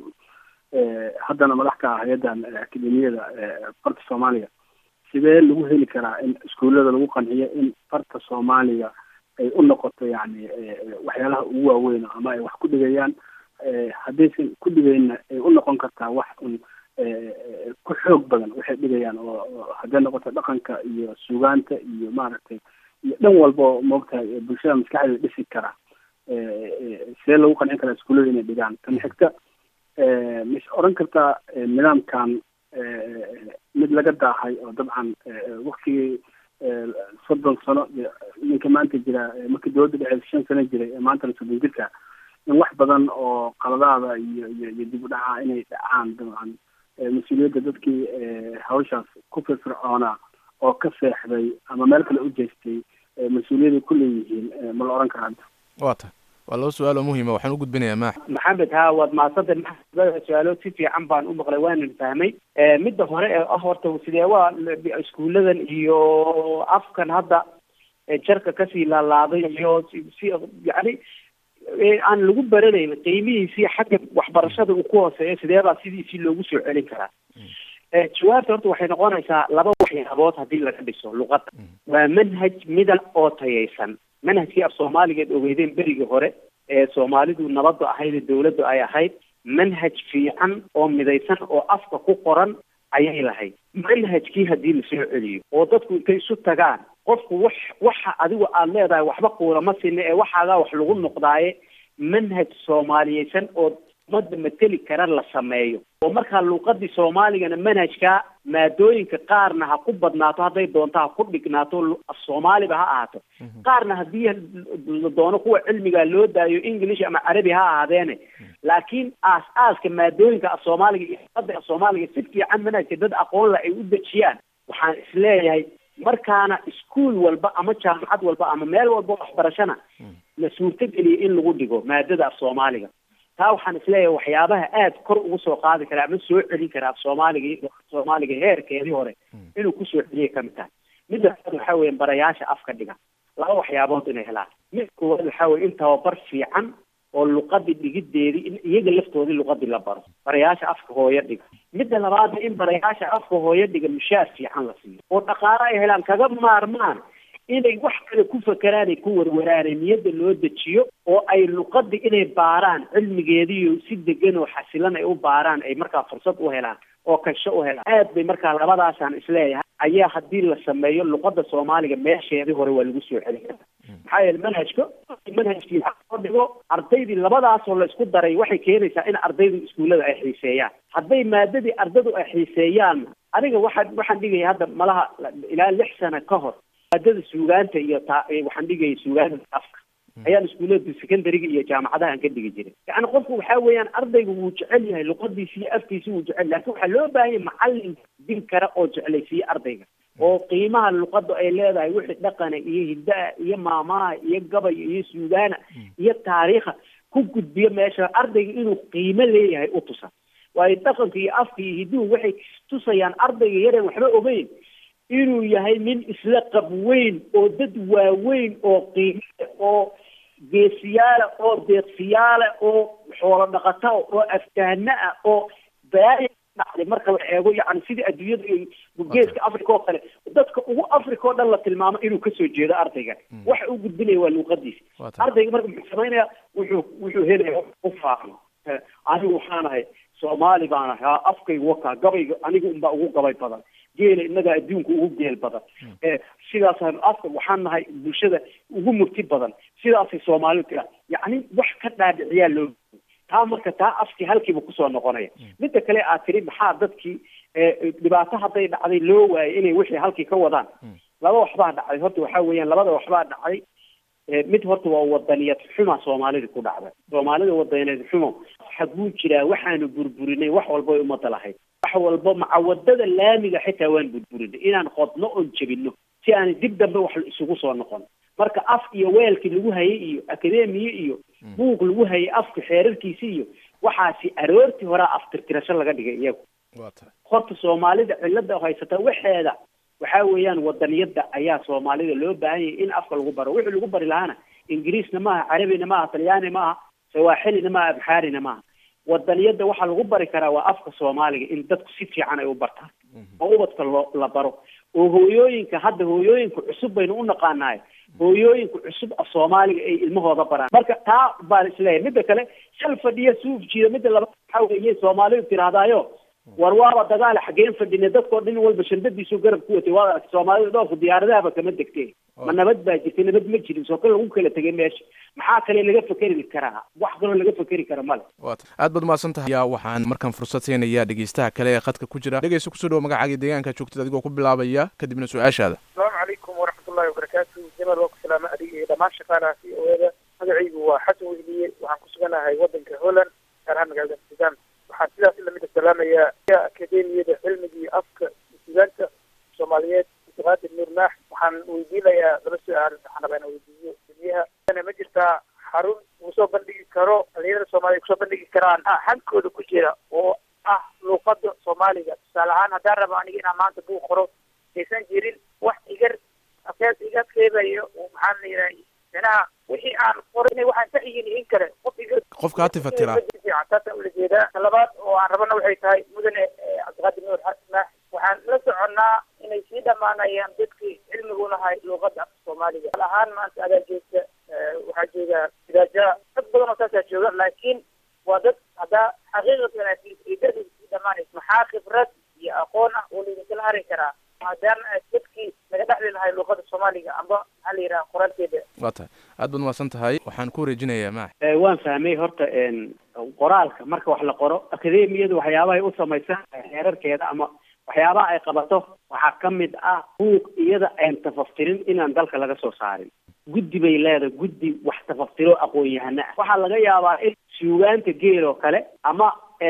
haddana madax ka ah hay-addan akademiyada farta soomaaliga sidee lagu heli karaa in iskuullada lagu qanciyo in farta soomaaliga ay u noqoto yani waxyaalaha ugu waaweyn ama ay wax ku dhigayaan haddaysan ku dhigaynna ay u noqon kartaa wax un ku xoog badan waxay dhigayaan oo hadday noqoto dhaqanka iyo suugaanta iyo maaragtay iyo dhan walba oo moogtahay bulshada maskaxdeeda dhisi kara sidee lagu qancin karaa iskuullada inay dhigaan tan xigta mis oran kartaa nidaamkan mid laga daahay oo dabcan waktigii soddon sano ninka maanta jira markii dowladda dhexeed shan sano jiray ee maantana soddon jirka in wax badan oo qaladaada iyo iyo iyo dib u dhaca inay dhacaan dabcan mas-uuliyadda dadkii hawshaas ku firfircoonaa oo ka seexday ama meel kale u jeestay mas-uuliyadday ku leeyihiin ma la oran karaa waa tahay waa laba su-aal oo muhiima waxaan u gudbinayaa maax maxamed ha waad mahadsantay maxamed su-aalo si fiican baan u maqlay waanan fahmay midda hore ee ah horta sidee waa iskuuladan iyo afkan hadda jarka kasii laalaaday iyo si yani aan lagu baranayn qiimihiisii xagga waxbarashada uu ku hooseeyo sideebaa sidiisii loogu soo celin karaa jawaabta horta waxay noqonaysaa laba waxyaabood haddii laga dhiso luqadda waa manhaj midab oo tayaysan manhajkii af soomaaligeed ogeydeen berigii hore ee soomaalidu nabadda ahayd ee dawladdu ay ahayd manhaj fiican oo midaysan oo afka ku qoran ayay lahayd manhajkii haddii lasoo celiyo oo dadku intay isu tagaan qofku wax waxa adigu aada leedahay waxba kuulama sina ee waxaagaa wax lagu noqdaaye manhaj soomaaliyeysan oo ummadda mateli kara la sameeyo oo markaa luuqadii soomaaligana manhajka maadooyinka qaarna ha ku badnaato hadday doonto ha ku dhignaato af soomaaliba ha ahaato qaarna haddii la doono kuwa cilmiga loo daayo english ama carabi ha ahaadeene laakiin aas aaska maadooyinka af soomaaliga iyo luqada af soomaaliga si fiican manhajka dad aqoon la ay u dejiyaan waxaan isleeyahay markaana iskuol walba ama jaamacad walba ama meel walba waxbarashana la suurtogeliya in lagu dhigo maadada af soomaaliga taa waxaan isleeyahay waxyaabaha aada kor ugu soo qaadi karaa ama soo celin karaa af soomaaliga soomaaliga heerkeedii hore inuu kusoo celiya kamid tahay midda labaad waxaa weeye barayaasha afka dhiga laba waxyaabood inay helaan mid koowaad waxaa weye in tababar fiican oo luqadii dhigideedii in iyaga laftoodii luqadii la baro barayaasha afka hooyo dhiga midda labaadna in barayaasha afka hooyo dhiga mushaar fiican la siiyo oo dhaqaale ay helaan kaga maarmaan inay wax kale ku fakeraanay ku warwaraanay niyadda loo dejiyo oo ay luqadda inay baaraan cilmigeediiyo si degan oo xasilan ay u baaraan ay markaa fursad u helaan oo kasho u helaan aad bay markaa labadaasaan isleeyahay ayaa haddii la sameeyo luqadda soomaaliga meesheedii hore waa lagu soo celin karaa maxaa yeele manhajka manhajkii loo dhigo ardaydii labadaasoo la isku daray waxay keenaysaa in ardaydu iskuullada ay xiiseeyaan hadday maadadii ardadu ay xiiseeyaan aniga waxaan waxaan dhigaya hadda malaha ilaa lix sano ka hor maadada suugaanta iyo ta waxaan dhigaya suugaanta afka ayaan iskuullada secondariga iyo jaamacadahan ka dhigi jiray yacni qofku waxaa weeyaan ardaygu wuu jecel yahay luqadiisi iyo afkiisi wuu jecel laakiin waxaa loo baahan yahay macallin din kara oo jeclaysiiye ardayga oo qiimaha luqadda ay leedahay wixii dhaqana iyo hiddaha iyo maamaha iyo gabay iyo suugaana iyo taariikha ku gudbiyo meesha ardayga inuu qiimo leeyahay u tusa waayo dhaqanka iyo afka iyo hidduhu waxay tusayaan ardayga yareen waxba ogeyn inuu yahay nin isla qab weyn oo dad waaweyn oo qiime oo geesiyaala oo deeqsiyaala oo xoolo dhaqata oo aftahana ah oo balaaya dhacday marka la eego yani sidii adduunyada iyo geeska africa oo kale dadka ugu africa oo dhan la tilmaamo inuu kasoo jeedo ardayga waxa uu gudbinaya waa luuqadiisa ardayga marka muxuu samaynaya wuxuu wuxuu helaya u faano anigu waxaan ahay soomaali baan ahay afkayga wakaa gabayga aniga unbaa ugu gabay badan geela innagaa adduunka ugu geel badan sidaasaan afka waxaan nahay bulshada ugu murti badan sidaasay soomaalidu tiraa yacni wax ka dhaadhiciyaa loo taa marka taa afkii halkiiba kusoo noqonaya midda kale aad tiri maxaa dadkii dhibaato hadday dhacday loo waayay inay wixii halkii ka wadaan laba waxbaa dhacday horta waxaa weeyaan labada waxbaa dhacday mid horta waa wadaniyad xuma soomaalida ku dhacday soomaalida wadaniyad xumo xaguu jiraa waxaanu burburinay wax walba ay umada lahayd wax walba macawadada laamiga xitaa waan burburinay inaan qodno oon jebino si aan dib dambe wax isugu soo noqon marka af iyo weelkii lagu hayay iyo akademiye iyo buug lagu hayay afka xeerarkiisi iyo waxaasi aroortii horaa aftirtirasho laga dhigay iyagu horta soomaalida cilada haysata waxeeda waxaa weeyaan wadaniyada ayaa soomaalida loo baahan yahay in afka lagu baro wixii lagu bari lahaana ingiriisna maaha carabina maaha talyaani maaha sawaaxilina maaha abxaarina maaha wadaniyada waxaa lagu bari karaa waa afka soomaaliga in dadku si fiican ay u bartaan oo ubadka loo la baro oo hooyooyinka hadda hooyooyinka cusub baynu u naqaanahay hooyooyinka cusub af soomaaliga ay ilmahooda baraan marka taa baan isleeyahay midda kale shal fadhiya suuf jiida midda laba waxaa weeye soomaalidu tirahdaayo war waaba dagaal xageen fadhine dadkoo dhin walba shandadiisu garab ku watay waa soomaalida dhoofku diyaaradahaba kama degteen ma nabad baa jirtay nabad ma jirin soo kale lagu kala tegay meesha maxaa kale laga fekeri karaa wax kaloo laga fekeri kara male aad baad umahadsan tahay yaa waxaan markaan fursad siinayaa dhegeystaha kale ee khadka ku jira dhegeysta kusoo dhawo magacaaga deegaanka joogtid adigoo ku bilaabaya kadibna su-aashaada asalaamu calaykum waraxmatullahi wabarakaatu jamal waa ku salaama adiga iyo dhammaan shaqaalaha c o eda magacaygu waa xasan wehliye waxaan ku suganahay wadanka holland gaar ahaan magaalada amsterdam waxaan sidaas lamid salaamayaa akademiyada cilmiga iyo afka sugaanta soomaaliyeed muqaadir nuur maax waxaan weydiinayaa laba su-aal waxaan rabaa inaan weydiiyo duniyaha ma jirtaa xarun lagu soo bandhigi karo dhalinyarada soomaaliya kusoo bandhigi karaan hankooda ku jira oo ah luuqada soomaaliga tusaale ahaan haddaan rabo aniga inaan maanta buug qoro aysan jirin wax igar afeed iga keebayo maxaa la yidhaha micnaha wixii aan qoray waxaan sax yihiin in kale qof iga qofka hati fatira fiican taasaan ula jeedaa ta labaad oo aan rabana waxay tahay mudane cabdiqaadir nuur maax waxaan la soconnaa inay sii dhammaanayaan dadkii cilmigu lahay luuqada soomaaliga al ahaan maanta adaa joogta waxaa jooga idaaja dad badan oo saasaa jooga laakiin waa dad haddaa xaqiiqatan idadu sii dhamaanaysa maxaa khibrad iyo aqoon ah oo laydinkala hari karaa maadaama dadkii laga dhexli lahay luuqada soomaaliga amba maxaa la yidhaha qoraalkeeda waa tahay aad baad umahadsan tahay waxaan ku wareejinayaa maax waan fahmay horta qoraalka marka wax la qoro akademiyadu waxyaabahay u samaysan xeerarkeeda ama waxyaabaha ay qabato waxaa ka mid ah buug iyada aan tafaftirin inaan dalka laga soo saarin guddi bay leedahay guddi wax tafaftiro aqoon-yahano ah waxaa laga yaabaa in suugaanta geel oo kale ama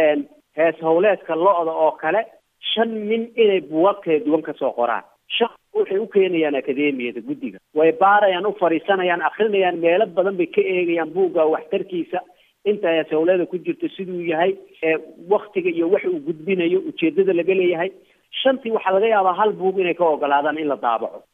hees howleedka lo-da oo kale shan nin inay buugaag kala duwan kasoo qoraan shan waxay u keenayaan akademiyada guddiga way baarayaan u fadhiisanayaan akrinayaan meelo badan bay ka eegayaan buugga waxtarkiisa inta hees howleeda ku jirto siduu yahay waktiga iyo wax uu gudbinayo ujeedada laga leeyahay shantii waxaa laga yaabaa hal buug inay ka ogolaadaan in la daabaco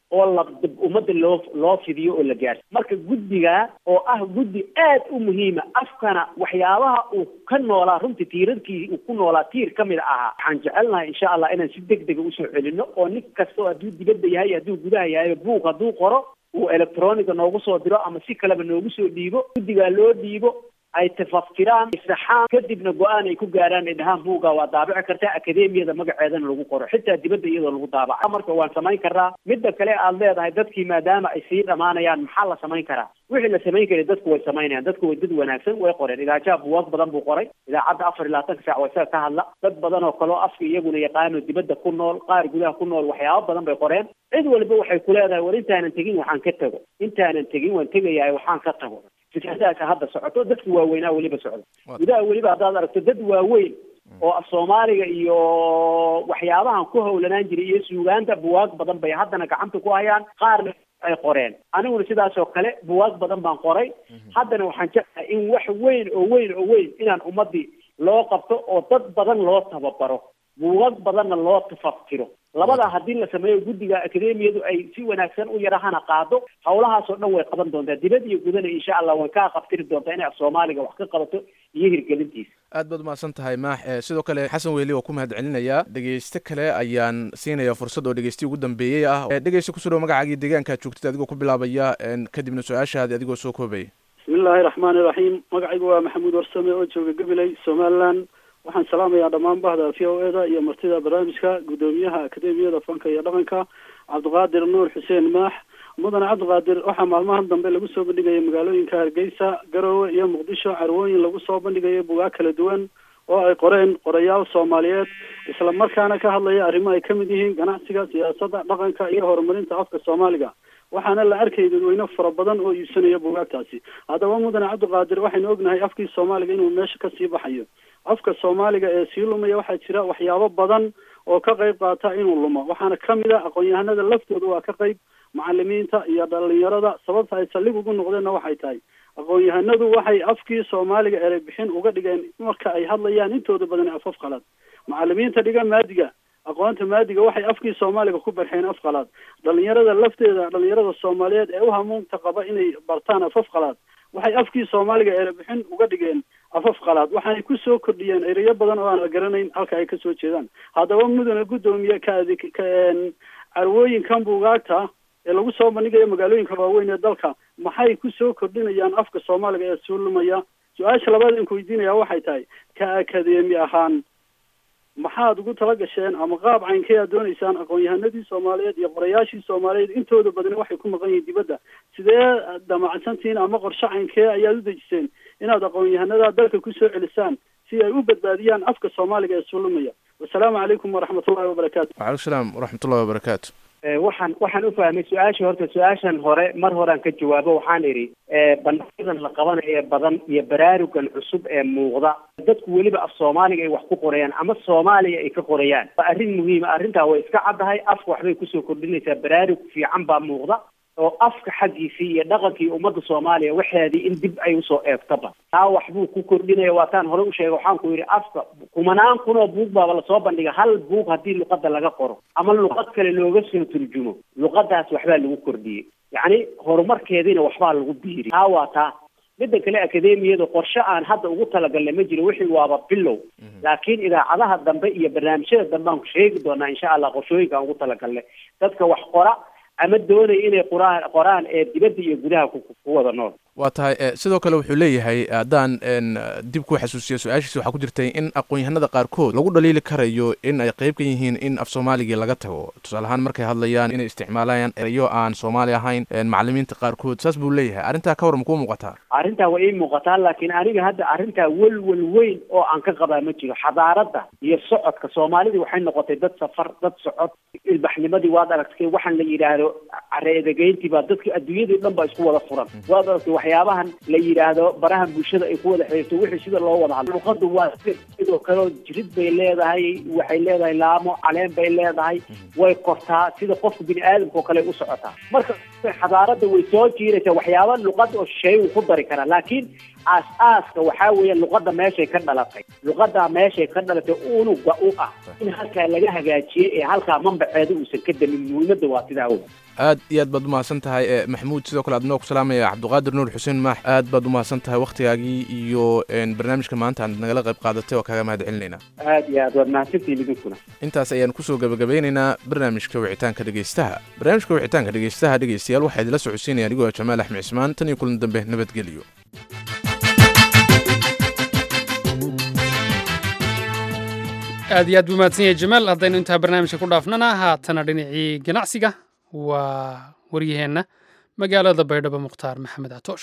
oo la ummadda loo loo fidiyo oo la gaarsi marka guddiga oo ah guddi aad u muhiima afkana waxyaabaha uu ka noolaa runtii tiirarkii uu ku noolaa tiir ka mid ahaa waxaan jecelnahay insha allah inaan si deg dega usoo celino oo nin kasta oo hadduu dibadda yahay hadduu gudaha yahay buug hadduu qoro uu electroniga noogu soo diro ama si kaleba noogu soo dhiibo guddigaa loo dhiibo ay tafaftiraan saxaan kadibna go-aan ay ku gaaraan ay dhahaan buugga waa daabici kartaa akademiyada magaceedana lagu qoro xitaa dibadda iyadoo lagu daabaca marka waan samayn karnaa midda kale aad leedahay dadkii maadaama ay sii dhamaanayaan maxaa la samayn karaa wixii la samayn karay dadku way samaynayaan dadku way dad wanaagsan way qoreen idaajaha buwaag badan buu qoray idaacadda afar iyo labaatanka saac waa isaga ka hadla dad badan oo kaleo afka iyaguna yaqaano dibadda ku nool qaar gudaha ku nool waxyaabo badan bay qoreen cid walba waxay ku leedahay war intaanan tegin waxaan ka tago intaanan tegin waan tegayahay waxaan ka tago fikradaasa hadda socoto dadki waaweynaa weliba socda gudaha weliba haddaad aragto dad waaweyn oo af soomaaliga iyo waxyaabahan ku howlanaan jiray iyo suugaanta buwaag badan bay haddana gacanta ku hayaan qaarna ay qoreen aniguna sidaas oo kale buwaag badan baan qoray haddana waxaan jeclahay in wax weyn oo weyn oo weyn inaan ummadii loo qabto oo dad badan loo tababaro buugag badanna loo tafaftiro labadaa haddii la sameeyo guddiga akademiyadu ay si wanaagsan u yarahana qaado hawlahaasoo dhan way qaban doontaa dibad iyo gudana insha allah way kaa qabtiri doontaa inay af soomaaliga wax ka qabato iyo hirgelintiisa aad baad umahadsan tahay maax sidoo kale xasan weli oo ku mahad celinaya dhegeyste kale ayaan siinaya fursad oo dhegeystiyi ugu dambeeyey ah dhegeysta kusoo dhow magacaagii deegaankaad joogtid adigoo ku bilaabaya kadibna su-aashaadi adigoo soo koobaya bismillaahi raxmaani raxiim magacaygu waa maxamuud warsame oo jooga gabiley somaliland waxaan salaamayaa dhammaan bahda v o e da iyo martida barnaamijka guddoomiyaha akademiyada fanka iyo dhaqanka cabdiqaadir nuur xuseen maax mudane cabdiqaadir waxaa maalmahan dambe lagu soo bandhigayay magaalooyinka hargeysa garowe iyo muqdisho carwooyin lagu soo bandhigaya bugaag kala duwan oo ay qoreen qorayaal soomaaliyeed isla markaana ka hadlaya arrimo ay kamid yihiin ganacsiga siyaasadda dhaqanka iyo horumarinta afka soomaaliga waxaana la arkayay dadweyne fara badan oo iibsanaya bugaagtaasi haddaba mudane cabdiqaadir waxaynu ognahay afkii soomaaliga inuu meesha kasii baxayo afka soomaaliga ee sii lumaya waxaa jira waxyaabo badan oo ka qayb qaata inuu lumo waxaana kamid a aqoon-yahanada laftooda waa ka qayb macalimiinta iyo dhalinyarada sababta ay saldhig ugu noqdeenna waxay tahay aqoon-yahanadu waxay afkii soomaaliga erey bixin uga dhigeen marka ay hadlayaan intooda badan afaf qalaad macalimiinta dhiga maadiga aqoonta maadiga waxay afkii soomaaliga ku barxeen af qalaad dhalinyarada lafteeda dhalinyarada soomaaliyeed ee u hamuunta qaba inay bartaan afaf qalaad waxay afkii soomaaliga erebixin uga dhigeen afaf qalaad waxaanay kusoo kordhiyeen ereyo badan oo aan la garanayn halka ay kasoo jeedaan haddaba mudane guddoomiye ka adig ka carwooyinkan buugaagta ee lagu soo bandhigayo magaalooyinka waaweyn ee dalka maxay kusoo kordhinayaan afka soomaaliga ee soo lumaya su-aasha labaad aan ku weydiinaya waxay tahay ka akademi ahaan maxaad ugu tala gasheen ama qaab caynkee aad dooneysaan aqoon-yahanadii soomaaliyeed iyo qorayaashii soomaaliyeed intooda badani waxay ku maqan yihiin dibadda sidee damacsantihiin ama qorshe caynkee ayaad u dejiseen inaad aqoon-yahanada dalka kusoo celisaan si ay u badbaadiyaan afka soomaaliga ee sulumaya wasalaamu calaykum waraxmatullahi wabarakaatu wacalaikum salaam waraxmatullahi wabarakaatu waxaan waxaan u fahmay su-aashii horta su-aashan hore mar horean ka jawaabo waxaan idhi bandhigyadan la qabanayo badan iyo baraarugan cusub ee muuqda dadku weliba af soomaaliga ay wax ku qorayaan ama soomaaliya ay ka qorayaan waa arrin muhiima arrintaa way iska caddahay afka waxbay kusoo kordhinaysaa baraarug fiican baa muuqda oo afka xaggiisii iyo dhaqankii ummadda soomaaliya waxeedii in dib ay usoo eegtaba taa waxbuu ku kordhinaya waataan hore u sheegay waxaan ku yidhi afka kumanaan kun oo buug baaba lasoo bandhiga hal buug haddii luqadda laga qoro ama luqad kale looga soo turjumo luqadaas waxbaa lagu kordhiyey yacni horumarkeediina waxbaa lagu biiri taa waa taa midda kale akademiyada qorshe aan hadda ugu talagalnay ma jiro wixii waaba bilow laakiin idaacadaha dambe iyo barnaamijyada dambe aan ku sheegi doonaa insha allah qorshooyinka aan ugu talagalnay dadka wax qora ama doonaya inay qoraan qoraan ee dibadda iyo gudaha ku wada nool waa tahay sidoo kale wuxuu leeyahay haddaan dib ku xasuusiyo su-aashiisi waxaa ku jirtay in aqoon-yahanada qaarkood lagu dhaliili karayo in ay qayb ka yihiin in af soomaaligii laga tago tusaale ahaan markay hadlayaan inay isticmaalayaan erayo aan soomaali ahayn macalimiinta qaarkood saas buu leeyahay arrintaa ka war makuu muuqataa arrintaa waa ii muuqataa laakiin aniga hadda arrintaa welwel weyn oo aan ka qabaa ma jiro xadaaradda iyo socodka soomaalidii waxay noqotay dad safar dad socod ilbaxnimadii waad aragtay waxaan la yidhaahdo careedegeyntii baa dadka adduunyadii dhan baa isku wada furan waad aragtay waxyaabahan la yidhaahdo barahan bulshada ay ku wada xiriirto wixii sida loo wada hadlo luqadu waa sidoo kaleo jirid bay leedahay waxay leedahay laamo caleen bay leedahay way kortaa sida qofka bini aadamka oo kale u socotaa marka xadaaradda way soo jiiraysaa waxyaaba luqad oo shisheeye uu ku dari karaa laakiin aas-aaska waxaa weeye luqadda meeshay ka dhalatay luqaddaa meeshay ka dhalatay unuga u ah in halkaa laga hagaajiyey ee halkaa mambaceeda uusan ka damin muhiimadda waa sidaa wey aad iyo aad baad umahadsan tahay e maxamuud sidoo kale adnoo ku salaamaya cabdiqaadir nuur xuseen maax aad baad umahadsan tahay wakhtigaagii iyo barnaamijka maanta aad nagala qayb qaadatay waa kaaga mahad celinaynaa aad iyo aad waad mahadsantihin idinkuna intaas ayaan kusoo gabagabeynaynaa barnaamijka wicitaanka dhegeystaha barnaamijka wicitaanka dhegeystaha dhegeystayaal waxaa idila socodsiinaya anigoo jamaal axmed cismaan tan iyo kulan dambe nabadgelyo aad iyo aad buu mahadsan yahay jamaal haddaynu intaa barnaamijka ku dhaafnana haatana dhinacii ganacsiga waa waryaheenna magaalada baydhabo mukhtaar maxamed catoosh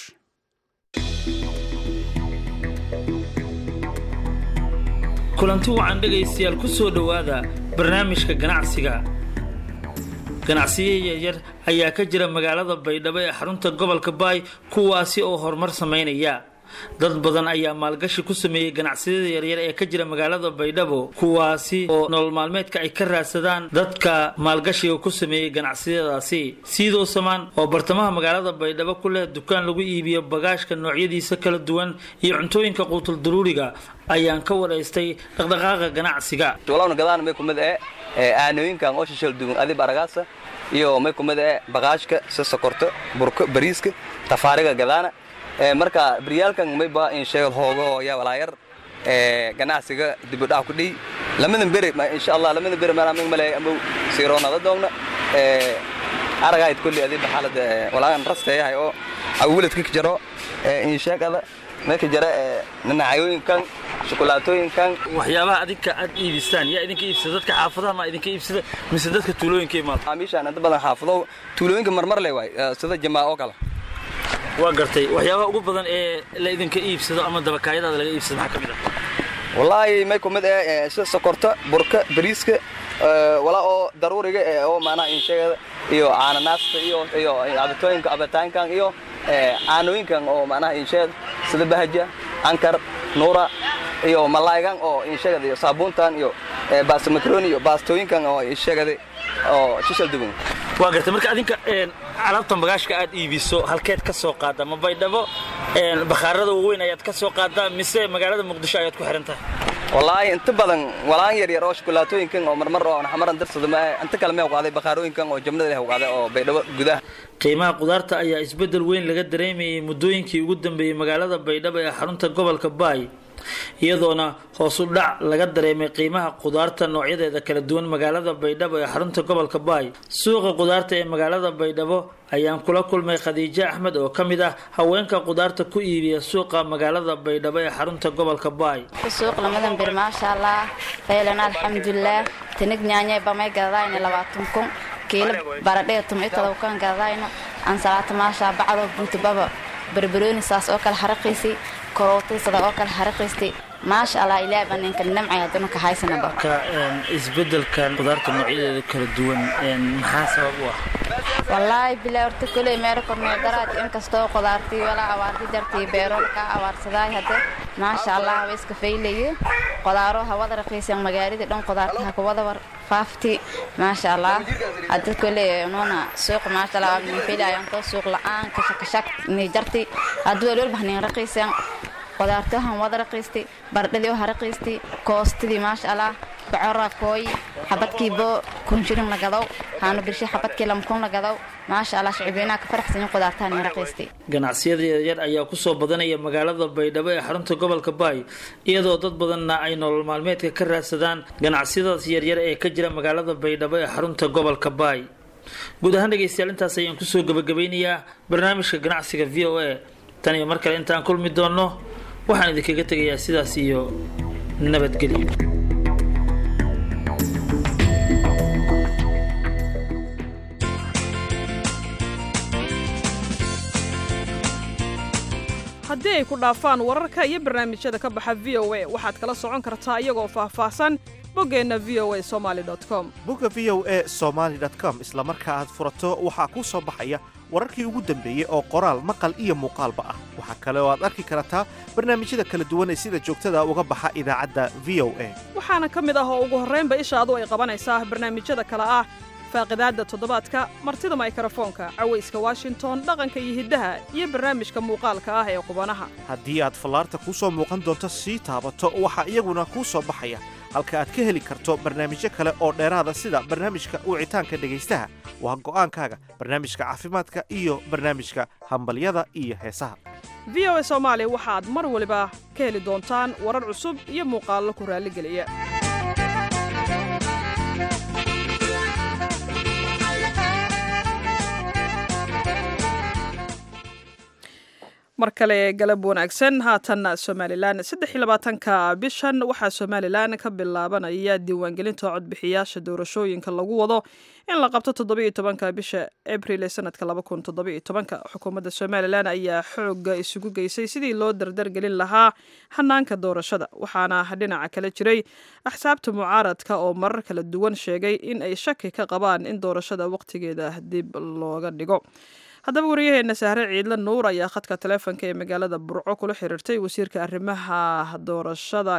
kulanti wacan dhegaystayaal ku soo dhowaada barnaamijka ganacsiga ganacsiyo yaryar ayaa ka jira magaalada baydhabo ee xarunta gobolka baay kuwaasi oo horumar samaynaya dad badan ayaa maalgashi ku sameeyey ganacsiyada yaryar ee ka jira magaalada baydhabo kuwaasi oo nolol maalmeedka ay ka raadsadaan dadka maalgashiga ku sameeyey ganacsiyadaasi siidoo samaan oo bartamaha magaalada baydhabo ku leh dukaan lagu iibiyo bagaashka noocyadiisa kala duwan iyo cuntooyinka quutul daruuriga ayaan ka waraystay dhaqdhaqaaqa ganacsiga walawna gadaan may kumid ee aanooyinkan oo shishal duwan adib aragaasa iyo may kumid ee bagaashka si sokorto burko bariiska tafaariga gadaana marka baryaalkan mayba in sheegad hoogo yaa walaayar ganacsiga dibudhac ku dhiy lamadan bere insha allah lamadan bere maana mig male amow siiroonada doogna aragayd kulli adiba xaalada walaagan rasteeyahay oo awuladka ka jaro in sheegada meeka jara nanacayooyinkan shukulaatooyinkan waxyaabaha adinka aad iibistaan yaa idinka iibsada dadka xaafadaha ma idinka iibsada mise dadka tuulooyinka imaada maamiishaan inta badan xaafado tuulooyinka marmar le waay sida jamaa oo kale waa gartay waxyaabaha ugu badan ee la idinka iibsado ama dabakaayadaada laga iibsado maxaa ka mid ah wallaahi may kumid ee sida sokorta burka bariiska walaa oo daruuriga oo maanaha insheegada iyo caananaasta iyo iyo cabitooyinka cabitaankan iyo caanooyinkan oo macnaha insheegada sida bahaja ankar nuura iyo malaaygan oo insheegada iyo saabuuntan iyo baasta makaroni iyo baastooyinkan oo insheegada oo shishal duwan waa gartay marka adinka alaabtan bagaashka aad iibiso halkeed ka soo qaada ma baydhabo bakhaarada waaweyn ayaad ka soo qaadaa mise magaalada muqdisho ayaad ku xihan tahay wallaahi inta badan walaan yar yar oo shukulaatooyinkan oo marmar oo xamaran darsada ma inta kale mee qaaday bakhaarooyinkan oo jabnada leh qaaday oo baydhabo gudaha qiimaha qudaarta ayaa isbeddel weyn laga dareemayay muddooyinkii ugu dambeeyey magaalada baydhabo ee xarunta gobolka baay iyadoona hoos u dhac laga dareemay qiimaha qudaarta noocyadeeda kala duwan magaalada baydhabo ee xarunta gobolka baay suuqa qudaarta ee magaalada baydhabo ayaan kula kulmay khadiijo axmed oo ka mid ah haweenka qudaarta ku iibiya suuqa magaalada baydhabo ee xarunta gobolka baay suuq lamadan bir maasha allah faylan alxamdulilah tinig nyaanyay bamay gadadayna labaatan kun kiilo baradhee tumay todobkan gadadayno ansalaata maasha bacdo buutubaba barbarooni saas oo kale xaraqiisi korootada sada oo kale xaraqiisti maasha allah ilaahay baa ninka namcay haddana ka haysanaba ka isbedelkan qudaarta noocyadeeda kala duwan maxaa sabab u ah wallaahi bilaa horta koley meelo kornee daraad inkastoo qudaartii walaa abaarti jartii beero ka abaarsaday hadde maasha allah haba iska faylayo qudaaro hawada raqiisan magaaladii dhan qudaartaha kuwada war faafti maasha allah hadda koley nuuna suuq maasha allah min filayan to suuq la-aan kashakashak ni jarti hadduu walwalba hanin raqiisan qudaartahan wada raqiisti bardhadii oo haraqiisti koostidii maasha allah bocora kooy xabadkii bo kun shilin la gadow haanu birshay xabadkii lama kun la gadow maasha allah shicibeenaha ka faraxsanyin qudaartahan iyo raqiisti ganacsiyada yaryar ayaa kusoo badanaya magaalada baydhabo ee xarunta gobolka baay iyadoo dad badanna ay nolol maalmeedka ka raadsadaan ganacsiyadaas yaryar ee ka jira magaalada baydhabo ee xarunta gobolka baay guud ahaan dhegaystayaal intaas ayaan kusoo gabagabeynayaa barnaamijka ganacsiga v o a tan iyo mar kale intaan kulmi doonno waxaan idinkaga tegayaa sidaas iyo nabadgelyo haddii ay ku dhaafaan wararka iyo barnaamijyada ka baxa v o a waxaad kala socon kartaa iyagoo faahfaahsan boggeenna v o a somaali com bogga v o a somaali com isla marka aad furato waxaa kuu soo baxaya wararkii ugu dambeeyey oo qoraal maqal iyo muuqaalba ah waxaa kale oo aad arki kartaa barnaamijyada kala duwan ee sida joogtada uga baxa idaacadda v o a waxaana ka mid ah oo ugu horraynba ishaadu ay qabanaysaa barnaamijyada kale ah faaqidaadda toddobaadka martida maykrofoonka cawayska washington dhaqanka iyo hiddaha iyo barnaamijka muuqaalka ah ee qubanaha haddii aad fallaarta kuu soo muuqan doonto sii taabato waxaa iyaguna kuu soo baxaya halka aad ka heli karto barnaamijyo kale oo dheeraada sida barnaamijka wicitaanka dhegaystaha waa go'aankaaga barnaamijka caafimaadka iyo barnaamijka hambalyada iyo heesaha v o a soomaali waxaad mar waliba ka heli doontaan warar cusub iyo muuqaallo ku raalligeliya mar kale galab wanaagsan haatanna somalilan saddex iyo labaatanka bishan waxaa somalilan ka bilaabanaya diiwaangelinta codbixiyaasha doorashooyinka lagu wado in la qabto toddobiyo tobanka bisha abril ee sanadka laba kun toddobiyo tobanka xukuumadda somalilan ayaa xooga isugu geysay sidii loo dardargelin lahaa hanaanka doorashada waxaana dhinaca kale jiray axsaabta mucaaradka oo marar kala duwan sheegay in ay shaki ka qabaan in doorashada waqtigeeda dib looga dhigo haddaba waryaheena sahre ciidle nuur ayaa khadka taleefonka ee magaalada burco kula xiriirtay wasiirka arrimaha doorashada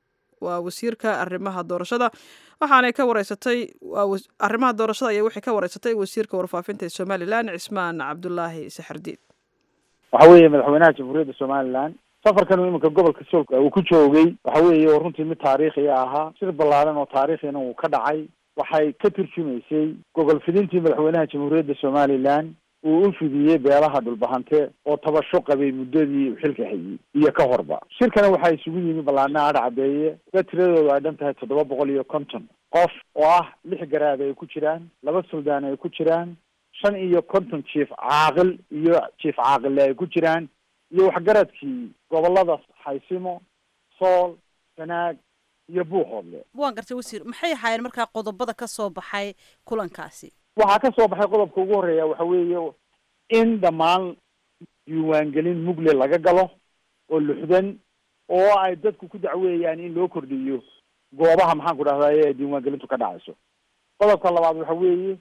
waa wasiirka arrimaha doorashada waxaanay ka wareysatay arrimaha doorashada ayaa waxay ka wareysatay wasiirka warfaafinta ee somalilan cismaan cabdulaahi saxardiid waxa weeye madaxweynaha jamhuuriyadda somalilan safarkan uu iminka gobolka soolka uu ku joogay waxa weeye oo runtii mid taariikhi ahaa sir ballaaran oo taariikhina uu ka dhacay waxay ka turjumaysay gogol fidintii madaxweynaha jamhuuriyadda somalilan uu u fidiyey beelaha dhulbahante oo tabasho qabay muddadii uu xilka hayey iyo ka horba shirkana waxaa isugu yimi ballaana adha caddeeye da tiradoodu ay dhan tahay toddoba boqol iyo konton qof oo ah lix garaad ay ku jiraan laba suldaan ay ku jiraan shan iyo konton jiif caaqil iyo jiif caaqille ay ku jiraan iyo waxgaradkii gobolada xaysimo sool sanaag iyo buuxoodle waan gartay wasiir maxay ahaayeen markaa qodobada ka soo baxay kulankaasi waxaa ka soo baxay qodobka ugu horreeya waxa weeye in dhammaan diiwaangelin mugle laga galo oo luxdan oo ay dadku ku dacweeyaan in loo kordhiyo goobaha maxaan ku dhahdaye ee diiwaangelintu ka dhacayso qodobka labaad waxa weeye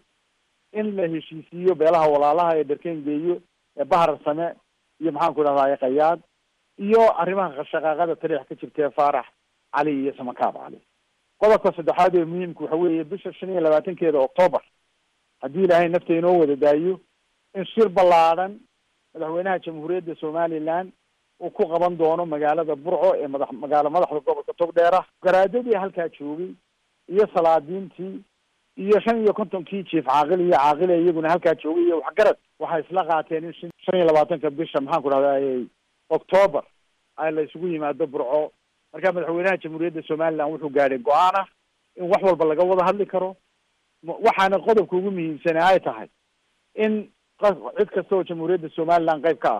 in la heshiisiiyo beelaha walaalaha ee dharkeen geeyo ee bahar same iyo maxaan ku dhahdaye qayaad iyo arrimaha shaqaaqada tariix ka jirtee faarax cali iyo samakaab cali qodobka saddexaad ee muhiimka waxa weeye bisha shan iyo labaatankeeda octoobar haddii ilaahay nafta inoo wada daayo in shir ballaadhan madaxweynaha jamhuuriyadda somalilan uu ku qaban doono magaalada burco ee madax magaalo madaxda gobolka togdheera garaadadii halkaa joogay iyo salaadiintii iyo shan iyo kontonkii jiif caaqil iyo caaqile iyaguna halkaa joogay iyo waxgarad waxay isla qaateen in shan shan iyo labaatanka bisha maxaan ku dhahday octoobar ay la isugu yimaado burco marka madaxweynaha jamhuuriyadda somalilan wuxuu gaadhay go-aan ah in wax walba laga wada hadli karo waxaana qodobka ugu muhiimsana ay tahay in cid kasta oo jamhuuriyadda somalilan qayb ka ah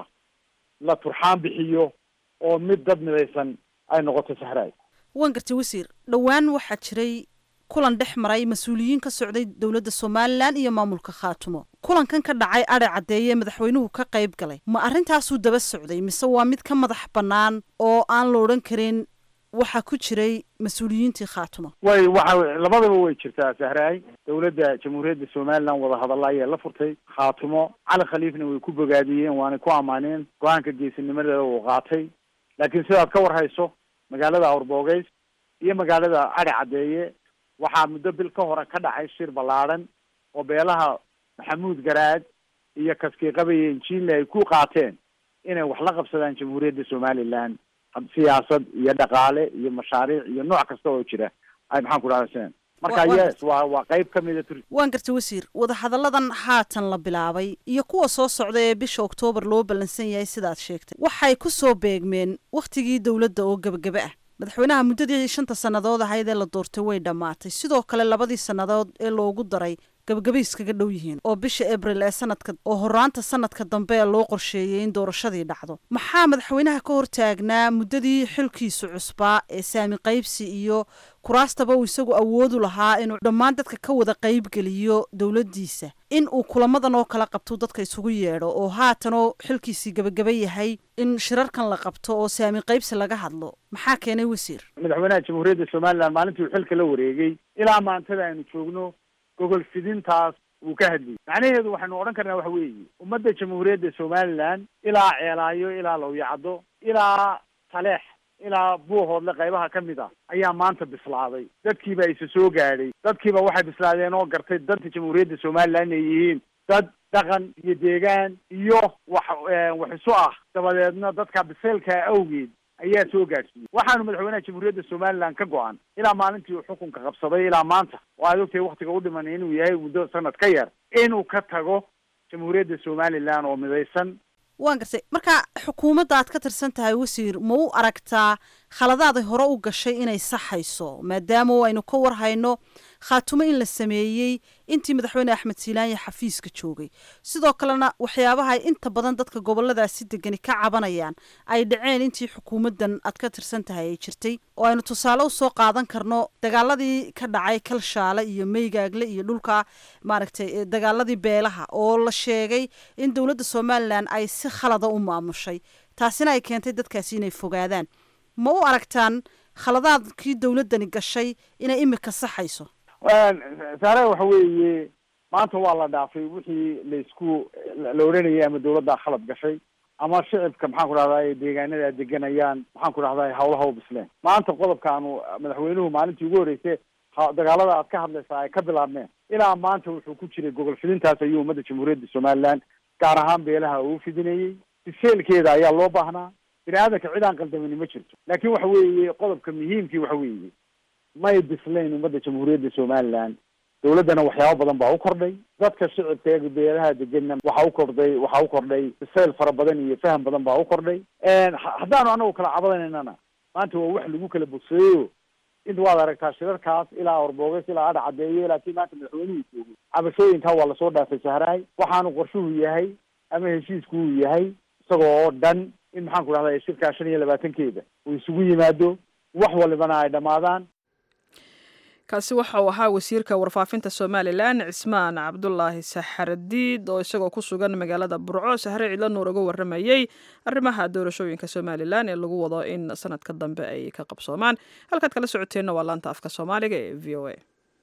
la turxaan bixiyo oo mid dad midaysan ay noqoto saxraay waan gartay wasiir dhowaan waxaa jiray kulan dhex maray mas-uuliyiin ka socday dowladda somalilan iyo maamulka khaatumo kulankan ka dhacay adhe caddeeye madaxweynuhu ka qayb galay ma arrintaasuu daba socday mise waa mid ka madax bannaan oo aan la odhan karin waxaa ku jiray mas-uuliyiintii khaatumo way waxa labadaba way jirtaa sahraay dowladda jamhuuriyadda somalilan wada hadalla ayaa la furtay khaatumo cali khaliifna way ku bogaadiyeen waanay ku ammaaneen go-aanka geesinimadeeda uu qaatay laakiin sidaad ka war hayso magaalada awrboogeys iyo magaalada adhe caddeeye waxaa muddo bil ka hore ka dhacay shir ballaadhan oo beelaha maxamuud garaad iyo kaskiiqabaye injiinle ay ku qaateen inay wax la qabsadaan jamhuuriyadda somalilan siyaasad iyo dhaqaale iyo mashaariic iyo nooc kasta oo jira ay maxaan ku dhahda marka yes waa waa qayb ka mida tur waan gartay wasiir wadahadalladan haatan la bilaabay iyo kuwa soo socda ee bisha oktoobar loo ballansan yahay sidaad sheegtay waxay ku soo beegmeen wakhtigii dowladda oo gebagebe ah madaxweynaha muddadii shanta sannadood ahayd ee la doortay way dhammaatay sidoo kale labadii sannadood ee loogu daray gabagabay iskaga dhow yihiin oo bisha abril ee sanadka oo horaanta sanadka dambe ee loo qorsheeyey in doorashadii dhacdo maxaa madaxweynaha ka hortaagnaa muddadii xilkiisu cusbaa ee saami qaybsi iyo kuraastaba uu isagu awoodu lahaa inuu dhammaan dadka ka wada qaybgeliyo dowladdiisa in uu kulamadan oo kala qabto dadka isugu yeedho oo haatanoo xilkiisii gabagaba yahay in shirarkan la qabto oo saami qaybsi laga hadlo maxaa keenay wasiir madaxweynaha jamhuuriyadda somalilan maalintii uu xilka la wareegay ilaa maantada aynu joogno gogol fidintaas wuu ka hadlayay macnaheedu waxaynu odhan karnaa waxa weeye ummadda jamhuuriyadda somalilan ilaa ceelaayo ilaa lowyacdo ilaa taleex ilaa buuhoodle qaybaha ka mid ah ayaa maanta bislaaday dadkiiba isa soo gaadhay dadkiiba waxay bislaadeen oo gartay danta jamhuuriyadda somaliland inay yihiin dad dhaqan iyo deegaan iyo wax wax isu ah dabadeedna dadka biseylka awgeed ayaa soo gaadhsiiyey waxaanu madaxweynaha jamhuuriyadda somaliland ka go-an ilaa maalintii uu xukunka qabsaday ilaa maanta oo aad ogtahay waktiga u dhiman inuu yahay muddo sanad ka yar inuu ka tago jamhuuriyadda somaliland oo midaysan waan gartay marka xukuumadda aad ka tirsan tahay wasiir ma u aragtaa khaladaaday hore u gashay inay saxayso maadaama aynu ka warhayno khaatumo in la sameeyey intii madaxweyne axmed silaanya xafiiska joogay sidoo kalena waxyaabaha ay inta badan dadka goboladaasi degani ka cabanayaan ay dhaceen intii xukuumaddan aad ka tirsan tahay ay jirtay oo aynu tusaale usoo qaadan karno dagaaladii ka dhacay kalshaale iyo meygaagle iyo dhulka maaragtay dagaaladii beelaha oo la sheegay in dowladda somalilan ay si khalada u maamushay taasina ay keentay dadkaasi inay fogaadaan ma u aragtaan khaladaadkii dowladdani gashay inay imika saxayso saare waxa weeye maanta waa la dhaafay wixii laisku la odhanayay ama dawladdaa khalad gashay ama shicibka maxaan ku dhahdaa deegaanada deganayaan maxaan ku dhahdaa hawlaha u bisleen maanta qodobkaanu madaxweynuhu maalintii ugu horreysay dagaalada aad ka hadlaysaa ay ka bilaabmeen ilaa maanta wuxuu ku jiray gogol fidintaas ayuu ummadda jamhuuriyadda somaliland gaar ahaan beelaha uu fidinayey biseelkeeda ayaa loo baahnaa bini aadanka cid aan qaldamani ma jirto laakiin waxa weeye qodobka muhiimkii waxa weeye may bislayn ummadda jamhuuriyadda somaliland dawladdana waxyaabo badan baa u kordhay dadka shicibka ee beelaha deganna waxa u kordhay waxa u kordhay bisayl fara badan iyo faham badan baa u kordhay haddaanu anagu kala cabadaynana maanta waa wax lagu kala bogseeyo inta waad aragtaa shirarkaas ilaa orbooges ilaa adha cadeeyo ilaa kii maanta madaxweynuhu joogay cabashooyinkaa waa lasoo dhaafay sahraay waxaanu qorshuhu yahay ama heshiisku uu yahay isagoo oo dhan in maxaan ku dhahdaa shirkaa shan iyo labaatankeeda uu isugu yimaado wax walibana ay dhammaadaan kaasi waxa uu ahaa wasiirka warfaafinta somalilan cismaan cabdulaahi saxardiid oo isagoo ku sugan magaalada burco sahre cidlo nuur uga waramayey arrimaha doorashooyinka somalilan ee lagu wado in sanadka dambe ay ka qabsoomaan halkaad kala socoteenna waa laanta afka soomaaliga ee v o a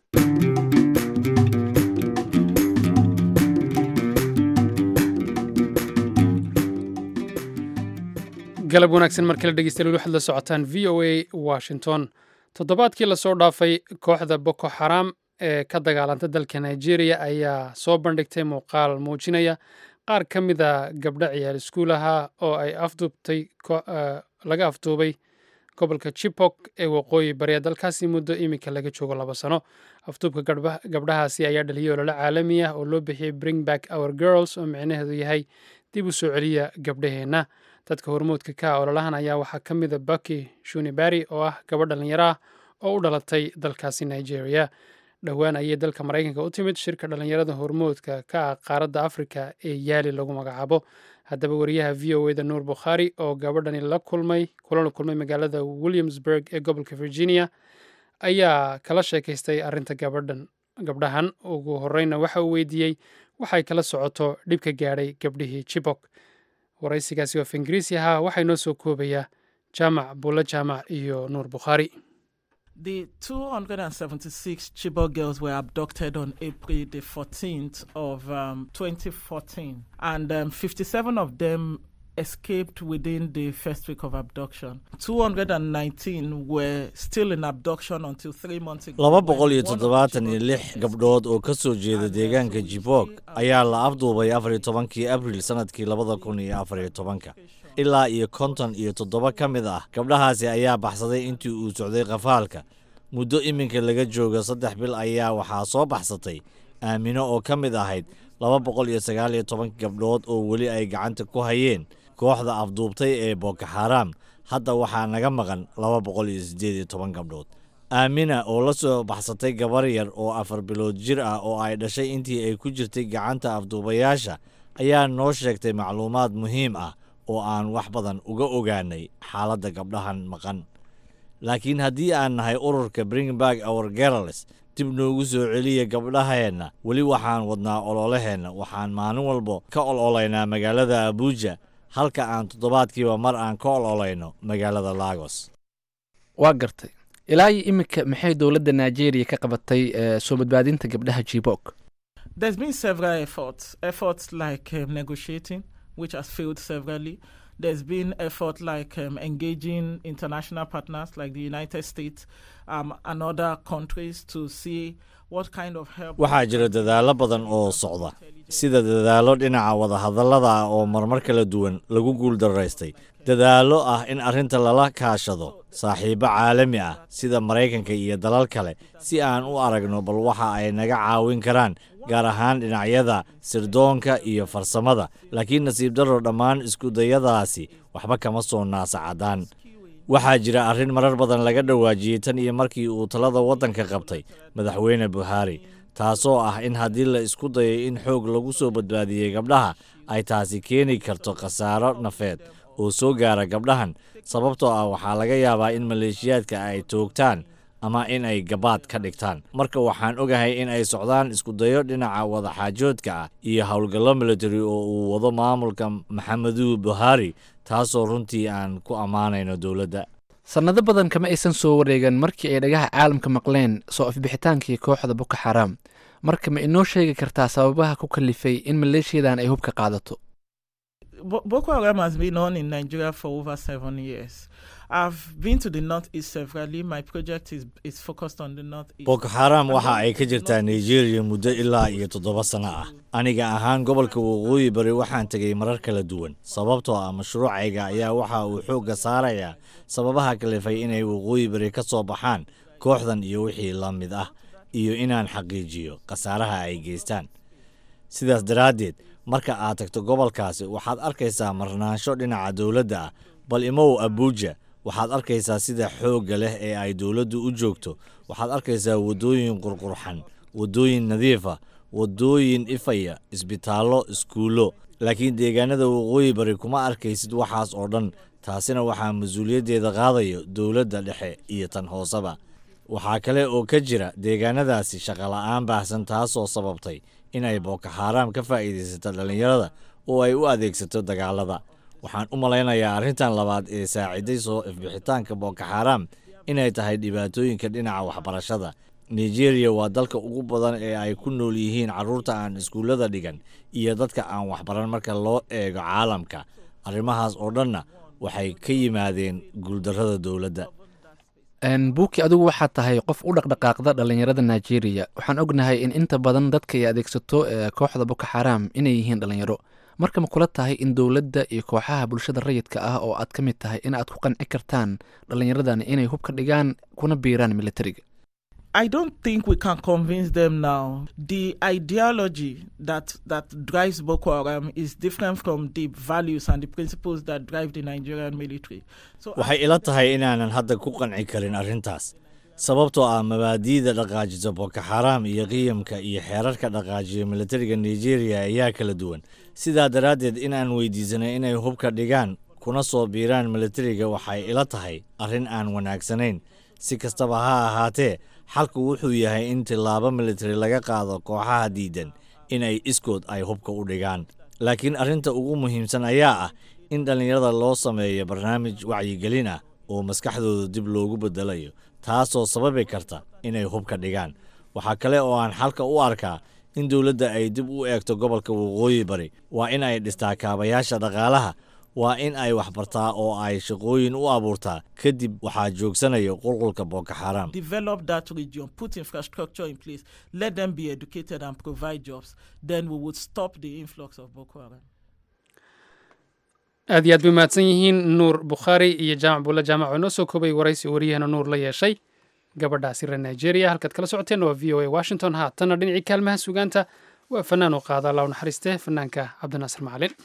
galab wanaagsan mar kale dhegeystayaal waxaad la socotaan v o a washington toddobaadkii lasoo dhaafay kooxda boko xaram ee ka dagaalanta dalka nigeria ayaa soo bandhigtay muuqaal muujinaya qaar ka mida gabdho ciyaal iskuulaha oo ay afduubtay laga afduubay gobolka chipok ee waqooyi bari ee dalkaasi muddo iminka laga joogo laba sano afduubka gabdhahaasi ayaa dhaliyay ololo caalami ah oo loo bixiyey bring back our girls oo micnaheedu yahay dib u soo celiya gabdhaheenna dadka hormoodka ka ah ololahan ayaa waxaa ka mida baki shunibari oo ah gabadh dhallinyaro ah oo u dhalatay dalkaasi nigeria dhowaan ayay dalka maraykanka u timid shirka dhallinyarada hormoodka ka ah qaaradda afrika ee yaali lagu magacaabo haddaba wariyaha v o eda nuur bukhaari oo gabadhani la kulmay kulana kulmay magaalada williamsburg ee gobolka virginia ayaa kala sheekaystay arrinta gabadhan gabdhahan ugu horeyna waxa uu weydiiyey waxay kala socoto dhibka gaadhay gabdhihii jibok waraysigaasi oo af ingiriisi ahaa waxaa inoo soo koobayaa jaamac buulle jaamac iyo nuur bukhaari The 276 Chibok girls were abducted on April the 14th of um, 2014, and um, 57 of them escaped within the first week of abduction. 219 were still in abduction until three months ago. laba boqol iyo toddobaatan iyo lix gabdhood oo ka soo jeeda deegaanka jibok ayaa la afduubay afar iyo tobankii abril sannadkii labada kun iyo afar iyo tobanka ilaa iyo konton iyo toddoba ka mid ah gabdhahaasi ayaa baxsaday intii uu socday qafaalka muddo iminka laga jooga saddex bil ayaa waxaa soo baxsatay aamino oo ka mid ahayd laba boqol iyo sagaal iyo toban gabdhood oo weli ay gacanta ku hayeen kooxda afduubtay ee boko xaram hadda waxaa naga maqan laba boqol iyo siddeed iyo toban gabdhood aamina oo la soo baxsatay gabar yar oo afar bilood jir ah oo ay dhashay intii ay ku jirtay gacanta afduubayaasha ayaa noo sheegtay macluumaad muhiim ah oo aan wax badan uga ogaanay xaaladda gabdhahan maqan laakiin haddii aan nahay ururka bringback our girls dib noogu soo celiya gabdhaheenna weli waxaan wadnaa ololaheenna waxaan maalin walba ka ololaynaa magaalada abuuja halka aan toddobaadkiiba mar aan ka ololayno magaalada lagos waa gartay ilaa iyo iminka maxay dowladda nigeria ka qabatay eh, soo badbaadinta gabdhaha jibok There's been several efforts, efforts like um, negotiating, which has failed severally. there's been effort like um, engaging international partners like the United States um, and other countries to see what kind of help. waxaa jira dadaallo badan oo socda sida dadaallo dhinaca wadahadallada ah oo marmar kala duwan lagu guuldaraystay dadaallo ah in arrinta lala kaashado saaxiibbo caalami ah sida maraykanka iyo dalal kale si aan u aragno bal waxa ay naga caawin karaan gaar ahaan dhinacyada sirdoonka iyo farsamada laakiin nasiib darro dhammaan iskudayadaasi waxba kama soo naasacadaan waxaa jira arrin marar badan laga dhawaajiyey tan iyo markii uu talada waddanka qabtay madaxweyne buhaari taasoo ah in haddii la isku dayo in xoog lagu soo badbaadiyey gabdhaha ay taasi keeni karto khasaaro nafeed oo soo gaara gabdhahan sababtoo ah waxaa laga yaabaa in maleeshiyaadka ay toogtaan ama in ay gabaad ka dhigtaan marka waxaan ogahay in ay socdaan iskudayo dhinaca wadaxaajoodka ah iyo howlgallo military oo uu wado maamulka maxamedu buhaari taasoo runtii aan ku ammaanayno dowladda sannado badan kama aysan soo wareegan markii ay dhagaha caalamka maqleen soo ifbixitaankii kooxda boko xaraam marka ma inoo sheegi kartaa sababaha ku kalifay in maleeshiyadan ay hubka qaadato Bo- Boko Haram has been on in Nigeria for over seven years. I've been to the northeast severally. My project is is focused on the northeast. boko xaram waxa ay ka jirtaa nigeria muddo ilaa iyo toddoba sano ah aniga ahaan gobolka waqooyi bari waxaan tegay marar kala duwan sababtoo ah mashruucayga ayaa waxa uu xoogga saarayaa sababaha kalifay inay waqooyi bari ka soo baxaan kooxdan iyo wixii la mid ah iyo inaan xaqiijiyo khasaaraha ay geystaan sidaas daraaddeed marka aad tagto gobolkaasi waxaad arkaysaa marnaansho dhinaca dowladda ah bal imow abuuja waxaad arkaysaa sida xoogga leh ee ay dowladdu u joogto waxaad arkaysaa waddooyin qurqurxan waddooyin nadiifa waddooyin ifaya isbitaallo iskuullo laakiin deegaanada waqooyi bari kuma arkaysid waxaas oo dhan taasina waxaa mas-uuliyaddeeda qaadayo dowladda dhexe iyo tan hooseba waxaa kale oo ka jira deegaanadaasi shaqola'aan baahsan taasoo sababtay inay boko xaaraam ka faa'iidaysato dhallinyarada oo ay u adeegsato dagaalada waxaan u malaynayaa arrintan labaad ee saaciday soo ifbixitaanka boko xaaraam inay tahay dhibaatooyinka dhinaca waxbarashada nigeria waa dalka ugu badan ee ay ku nool yihiin carruurta aan iskuullada dhigan iyo dadka aan waxbaran marka loo eego caalamka arrimahaas oo dhanna waxay ka yimaadeen guuldarrada dowladda buuki adigu waxaad tahay qof u dhaqdhaqaaqda dhallinyarada nigeria waxaan ognahay in inta badan dadka ay adeegsato ee kooxda boko xaram inay yihiin dhallinyaro marka ma kula tahay in dowladda iyo kooxaha bulshada rayidka ah oo aad ka mid tahay in aad ku qanci kartaan dhallinyaradani inay hub ka dhigaan kuna biiraan militariga I don't think we can convince them now. The ideology that that drives Boko Haram is different from the values and the principles that drive the Nigerian military. So waxay ila tahay inaanan hadda ku qanci karin arrintaas sababtoo ah mabaadi'da dhaqaajisa boko xaram iyo qiyamka iyo xeerarka dhaqaajiya militariga nigeria ayaa kala duwan sidaa daraaddeed inaan weydiisanay inay hubka dhigaan kuna soo biiraan militariga waxay ila tahay arrin aan wanaagsanayn si kastaba ha ahaatee xalku wuxuu yahay in tillaabo militari laga qaado kooxaha diidan inay iskood ay hubka u dhigaan laakiin arrinta ugu muhiimsan ayaa ah in dhallinyarada loo sameeyo barnaamij wacyigelin ah oo maskaxdooda dib loogu beddelayo taasoo sababi karta inay hubka dhigaan waxaa kale oo aan xalka u arkaa in dowladda ay dib u eegto gobolka waqooyi bari waa in ay dhistaa kaabayaasha dhaqaalaha waa in ay waxbartaa oo ay shaqooyin u abuurtaa kadib waxaa joogsanaya qulqulka boko xaram develop that region, put infrastructure in place, let them be educated and provide jobs. Then we would stop the influx of Boko Haram. aad iyo aad bay mahadsan yihiin nuur bukhaari iyo jaamac buulle jaamac oo inoo soo koobay waraysi wariyahana nuur la yeeshay gabadhaasi reer nigeria halkaad kala socoteen waa v o a washington haatanna dhinacii kaalmaha sugaanta waa fanaan oo qaada allah u naxariiste fanaanka cabdinaasir macalin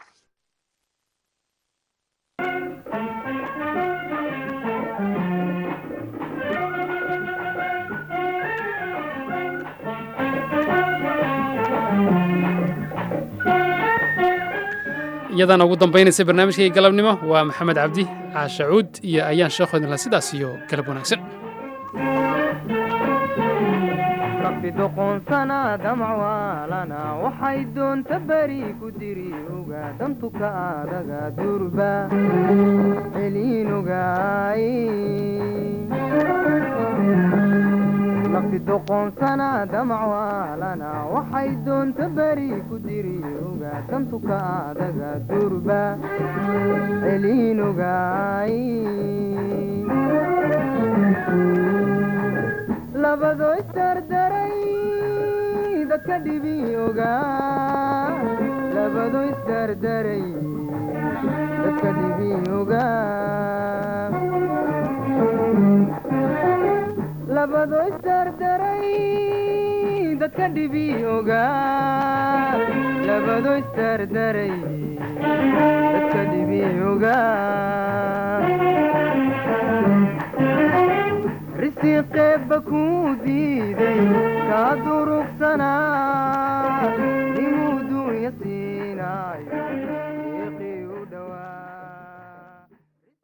iyadaana ugu dambaynaysa barnaamijkii galabnimo waa maxamed cabdi caashacuud iyo ayaan sheekhoodinla sidaas iyo galab wanaagsan rabbi doqoonsana damcwaalana waxay doonta beri ku diri oga dantuka adaga durba celiin ogaay rabbi doqoonsana damacwaalana waxay doonta beri ku diri ogaa dantuka adaga durba celiin ogaay labadoo isdardaray dadka dhibi ogaa labadoo isdardaray dadka dhibi ogaa labadoo isdardaray dadka dhibi ogaa labadoo isdardaray dadka dhibi ogaa risiqeebba kuu diiday kaa durugsanaa